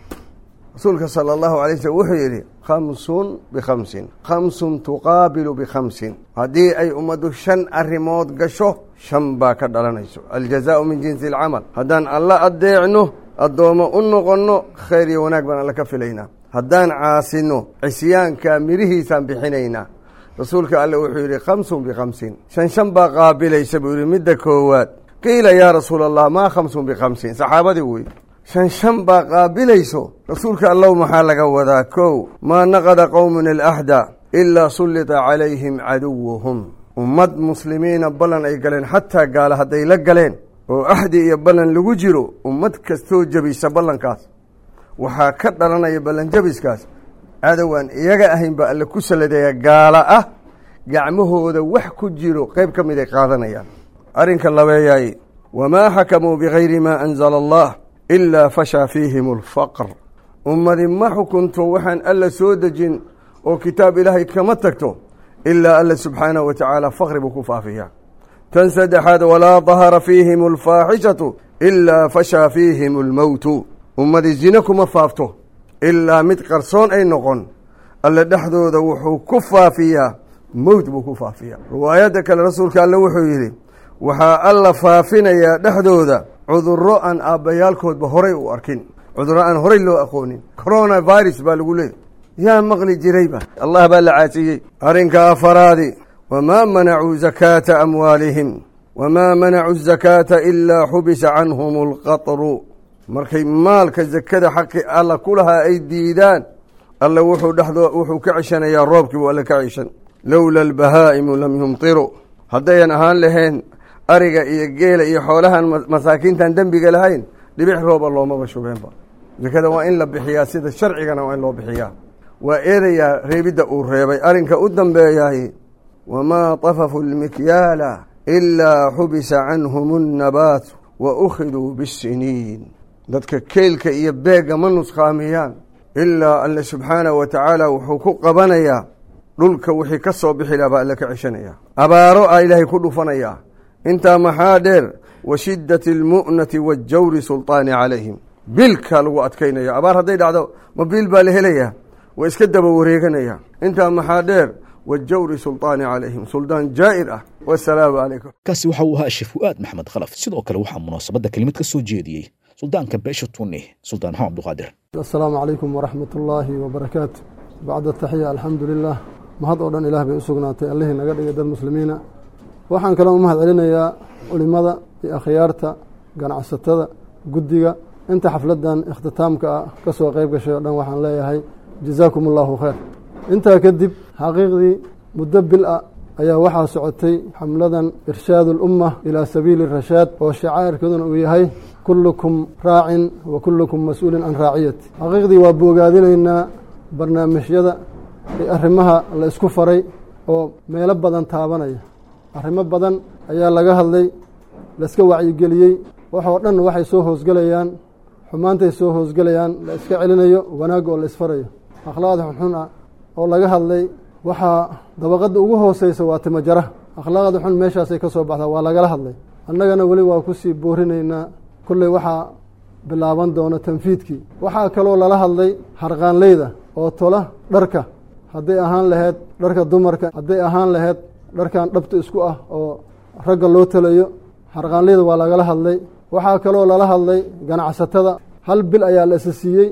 رسولك صلى الله عليه وسلم وحو يري خمس بخمس خمس تقابل بخمس هذه أي أمد شن الرموت قشو شن باك دلنيسو الجزاء من جنس العمل هدان الله أديعنه الدوم أنه خير وناك بنا لك فيلينا هدان عاسنو عسيان كامره سنبحنينا rasuulka alle wuxuu yidhi khamsun bikhamsin shan shan baa qaabilaysa buu yidhi midda koowaad qiila yaa rasuula allah maa khamsun bikhamsin saxaabadii wey shan shan baa qaabilayso rasuulka allow maxaa laga wadaa kow maa naqada qowmun alaxda ilaa sullita calayhim caduwuhum ummad muslimiina ballan ay galeen xataa gaala hadday la galeen oo axdi iyo ballan lagu jiro ummad kastoo jebisa ballankaas waxaa ka dhalanaya ballanjabiskaas cadowaan iyaga ahayn baa alle ku saladeeya gaala ah gacmahooda wax ku jiro qayb ka mid ay qaadanayaan arrinka labeeyaay wamaa xakamuu bigayri maa anzala allah ilaa fashaa fiihim alfaqr ummadi ma xukunto waxaan alla soo dejin oo kitaab ilaahay kama tagto ilaa alla subxaanahu wa tacaala faqri buu ku faafiyaa tan saddexaad walaa dahara fiihim alfaaxishatu ilaa fashaa fiihim almowtu ummadi zine kuma faafto ilaa mid qarsoon ay noqon alle dhexdooda wuxuu ku faafiyaa mowt buu ku faafiyaa riwaayadda kale rasuulka alle wuxuu yidhi waxaa alla faafinayaa dhexdooda cudurro aan aabbayaalkoodba horay u arkin cudurro aan horay loo aqoonin corona virus baa lagu leeyay yaa maqli jirayba allah baa la caasiyey arrinka afaraadi wamaa manacuu zakaata amwaalihim wamaa manacuu zakaata ilaa xubisa canhum alqatru markay maalka zakada xaqi alla ku lahaa ay diidaan alle wuxuu dhexdoo wuxuu ka ceshanayaa roobkii buu alle ka ceshan lowla albahaa'imu lam yumtiruu haddayan ahaan lahayn ariga iyo geela iyo xoolahan masaakiintan dembiga lahayn dhibic rooba loomaba shugeenba zakada waa in la bixiyaa sida sharcigana waa in loo bixiyaa waa eedayaa reebidda uu reebay arrinka u dambeeyahay wamaa tafafu lmikyaala ilaa xubisa canhum annabaatu wa ukhiduu bisiniin dadka keylka iyo beegga ma nusqaamiyaan ilaa alle subxaanahu wa tacaala wuxuu ku qabanayaa dhulka wixii ka soo bixi laha baa alle ka ceshanaya abaaro a ilaahay ku dhufanayaa intaa maxaa dheer wa shiddati almu'nati waajawri sulطaani calayhim biilkaa lagu adkaynaya abaar hadday dhacdo ma biil baa la helayaa waa iska daba wareeganaya intaa maxaa dheer wajawri sulطaani calayhim suldaan jaa'ir ah wasalaamu calaykum kaasi waxa uu ahaa sheekh fu'aad maxamed khalaf sidoo kale waxaa munaasabadda kelimad ka soo jeediyey suldaanka beesha tunni suldaan maxamed abduqaadir asalaamu calaykum waraxmat ullaahi wabarakaatu bacda taxiya alxamdu lilah mahad oo dhan ilaah bay u sugnaatay allihii naga dhigay dad muslimiina waxaan kaloo u mahad celinayaa culimmada iyo akhyaarta ganacsatada guddiga inta xafladdan ikhtitaamka ah ka soo qayb gashay o dhan waxaan leeyahay jazaakum allahu khayr intaa kadib xaqiiqdii muddo bil ah ayaa waxaa socotay xamladan irshaad ulumma ilaa sabiili rashaad oo shacaa'irkeeduna uu yahay kullukum raacin wa kullukum mas-uulin can raaciyati xaqiiqdii waa boogaadinaynaa barnaamijyada ee arrimaha la isku faray oo meelo badan taabanaya arrimo badan ayaa laga hadlay laiska wacyigeliyey waxoo dhan waxay soo hoosgelayaan xumaantay soo hoosgelayaan la iska celinayo wanaagga oo la isfarayo akhlaaqda xunxun ah oo laga hadlay waxaa dabaqadda ugu hooseysa waa timajara akhlaaqda xun meeshaasay ka soo baxdaa waa lagala hadlay annagana weli waa kusii boorinaynaa kolley waxaa bilaaban doona tanfiidkii waxaa kaloo lala hadlay harqaanleyda oo tola dharka hadday ahaan laheyd dharka dumarka hadday ahaan laheyd dharkan dhabta isku ah oo ragga loo talayo harqaanleyda waa lagala hadlay waxaa kaloo lala hadlay ganacsatada hal bil ayaa la isa siiyey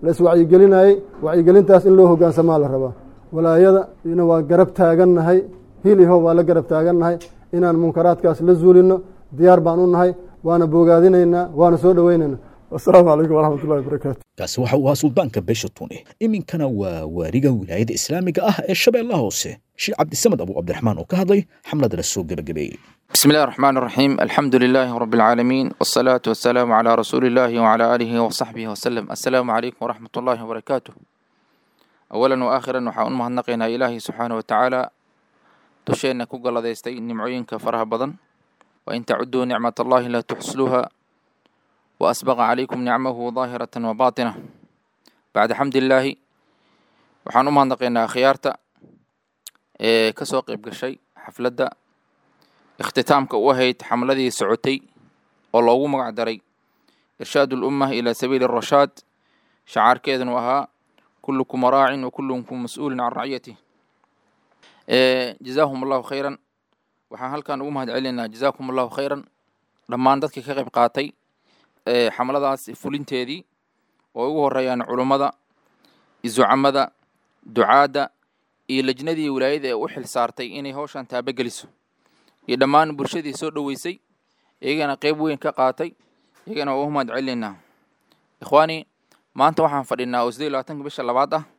la iswacyigelinayey wacyigelintaas in loo hoggaansamaa la rabaa walaayada ina waa garab taagannahay hiliho waa la garab taagannahay inaan munkaraadkaas la zuulinno diyaar baan u nahay waana bogaadinaynaa waana soo dhoweynaynaa wasalaamu calaykum waraxmat ullahi wabarakaatu kaasi waxa uu ahaa suldaanka beesha tune iminkana waa waariga wilaayada islaamiga ah ee shabeellaha hoose sheekh cabdisamed abu cabdiraxmaan oo ka hadlay xamlada la soo gebagabeeyey بسم الله الرحمن الرحيم الحمد لله رب العالمين والصلاة والسلام على رسول الله وعلى آله وصحبه وسلم السلام عليكم ورحمة الله وبركاته أولا وآخرا waxaa u mahadnaqaynaa ilaahay subxaanaه watacaala dusheenna ku galladaystay nimcooyinka faraha badan wain tacuduu nicmat allahi laa tuxsluuha waasbaqa calaykum nicmahu daahirata wabaatina bacda xamdi illaahi waxaan u mahadnaqaynaa khiyaarta ee ka soo qayb gashay xafladda ikhtitaamka u ahayd xamladii socotay oo loogu magac daray irshaad ulumma ilaa sabiili arashaad shacaarkeedanu ahaa kullukum raacin wa kullukum mas-uulin can raciyatih jazaahum allahu khayran waxaan halkan ugu mahad celinaynaa jazaakum allahu khayran dhammaan dadkii ka qayb qaatay xamladaas fulinteedii oo ugu horeeyaan culummada izucamada ducaadda iyo lejnadii wilaayada ee u xil saartay inay howshan taabageliso iyo dhammaan bulshadii soo dhoweysay iyagana qeyb weyn ka qaatay iyagana waa u mahad celinaynaa ikhwaani maanta waxaan fadhinaa oo siddeed iyo labaatanka bisha labaad ah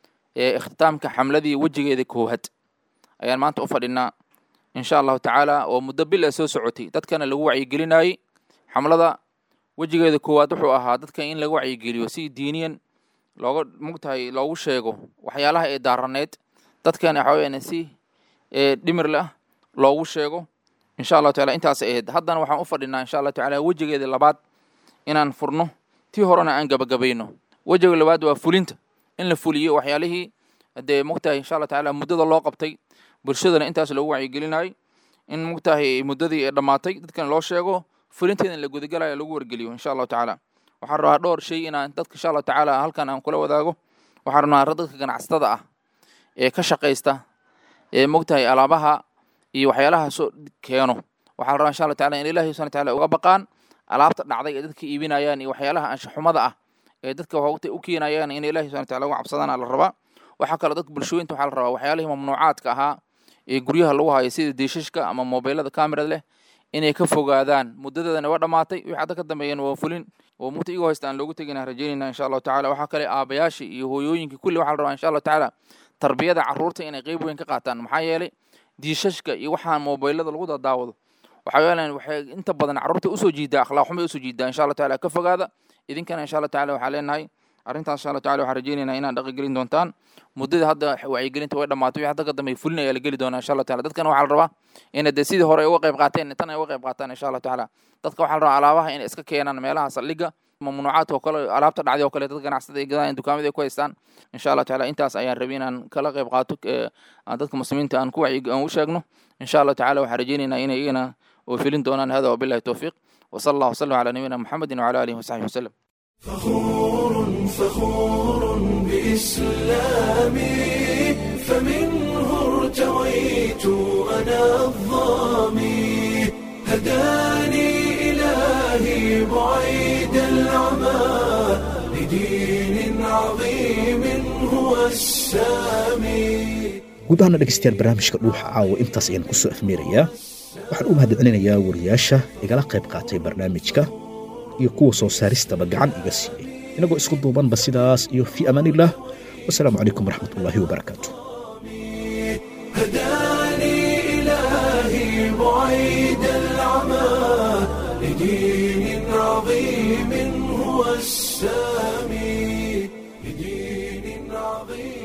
ee ikhtitaamka xamladii wejigeeda koowaad ayaan maanta u fadhinaa insha allahu tacaala oo muddo bil a soo socotay dadkana lagu wacyigelinayey xamlada wejigeeda koowaad wuxuu ahaa dadka in laga wacyigeliyo si diiniyan looga mugtahay loogu sheego waxyaalaha ee daaraneed dadkana waxa weyaan si dhimir leh loogu sheego insha allahu taala intaas ahayd haddana waxaan u fadhinaa insha allahu tacaala wejigeeda labaad inaan furno tii horena aan gabagabayno wejiga labaad waa fulinta in la fuliyo waxyaalihii dee mugtahay insha allah tacaala muddada loo qabtay bulshadana intaas loogu wacyigelinayay in mugtahay muddadii ee dhammaatay dadkana loo sheego fulinteedana la gudagalayo lagu wargeliyo insha allahu tacaala waxaan rabaa dhowr shay inaan dadka insha allahu tacaala halkan aan kula wadaago waxaan rabnaa dadka ganacsatada ah ee ka shaqaysta ee mogtahay alaabaha iyo waxyaalaha soo keeno waxaa la rabaa insha allahu taala in ilahi subhana taala uga baqaan alaabta dhacday ee dadka iibinayaan iyo waxyaalaha anshaxumada ah ee dadka waqti u keenayaan in ilahi subhana taala uga cabsadana la rabaa waxaa kaloo dadka bulshooyinta waxaa la rabaa waxyaalihii mamnuucaadka ahaa ee guryaha lagu hayo sida diishashka ama mobeylada kamerad leh inay ka fogaadaan muddadeedana waa dhammaatay wixii hadda ka dambeeyana waa fulin oo mugta igoo haysta aan loogu tegina rajaynayna insha allahu tacala waxaa kale aabayaashii iyo hooyooyinkii kulli waxaa la rabaa insha allahu tacaala tarbiyada carruurta inay qeyb weyn ka qaataan maxaa yeelay diishashka iyo waxaan mobeylada lagu dadaawado waxaa yeelan waxay inta badan carruurta usoo jiidaa akhlaaq xumay usoo jiidaa insha allahu taala ka fogaada idinkana insha allahu taala waxaa leenahay arrintaas insha allahu taala waxaan rajaynaynaa inaan dhaqi gelin doontaan muddada hadda wacyigelinta way dhammaatay wixii hadda ka dambeey fulin ayaa la geli doonaa insha allahu taala dadkana waxaa la rabaa inay dee sidii hore ay uga qayb qaateen tan ay uga qayb qaataan insha allahu tacaala dadka waxaa la rabaa alaabaha inay iska keenaan meelaha saldhigga mamnuucaadka oo kale alaabta dhacday oo kale dad ganacsada ay gadaan dukaamada ay ku haystaan insha allahu tacaala intaas ayaan rabay inaan kala qayb qaato aan dadka muslimiinta aan ku wacyi aan u sheegno insha allahu tacaala waxaan rajaynaynaa inay iyagana oo filin doonaan hada wabillahi towfiiq وصلى الله وسلم على نبينا محمد وعلى اله وصحبه وسلم فخور فخور بإسلامي فمنه ارتويت أنا الظامي هداني إلهي بعيد العمى لدين عظيم هو السامي guud ahaana dhegeystayaal barnaamijka dhuuxa caawa intaas ayaan ku soo afmeerayaa waxaan u mahadcelinayaa wariyaasha igala qayb qaatay barnaamijka iyo kuwa soo saaristaba gacan iga siiyey inagoo isku duubanba sidaas iyo fii amaaniillah wasalaamu calaykum waraxmat ullaahi wabarakaatu هداني إلهي بعيد العمى لدين عظيم هو السامي لدين عظيم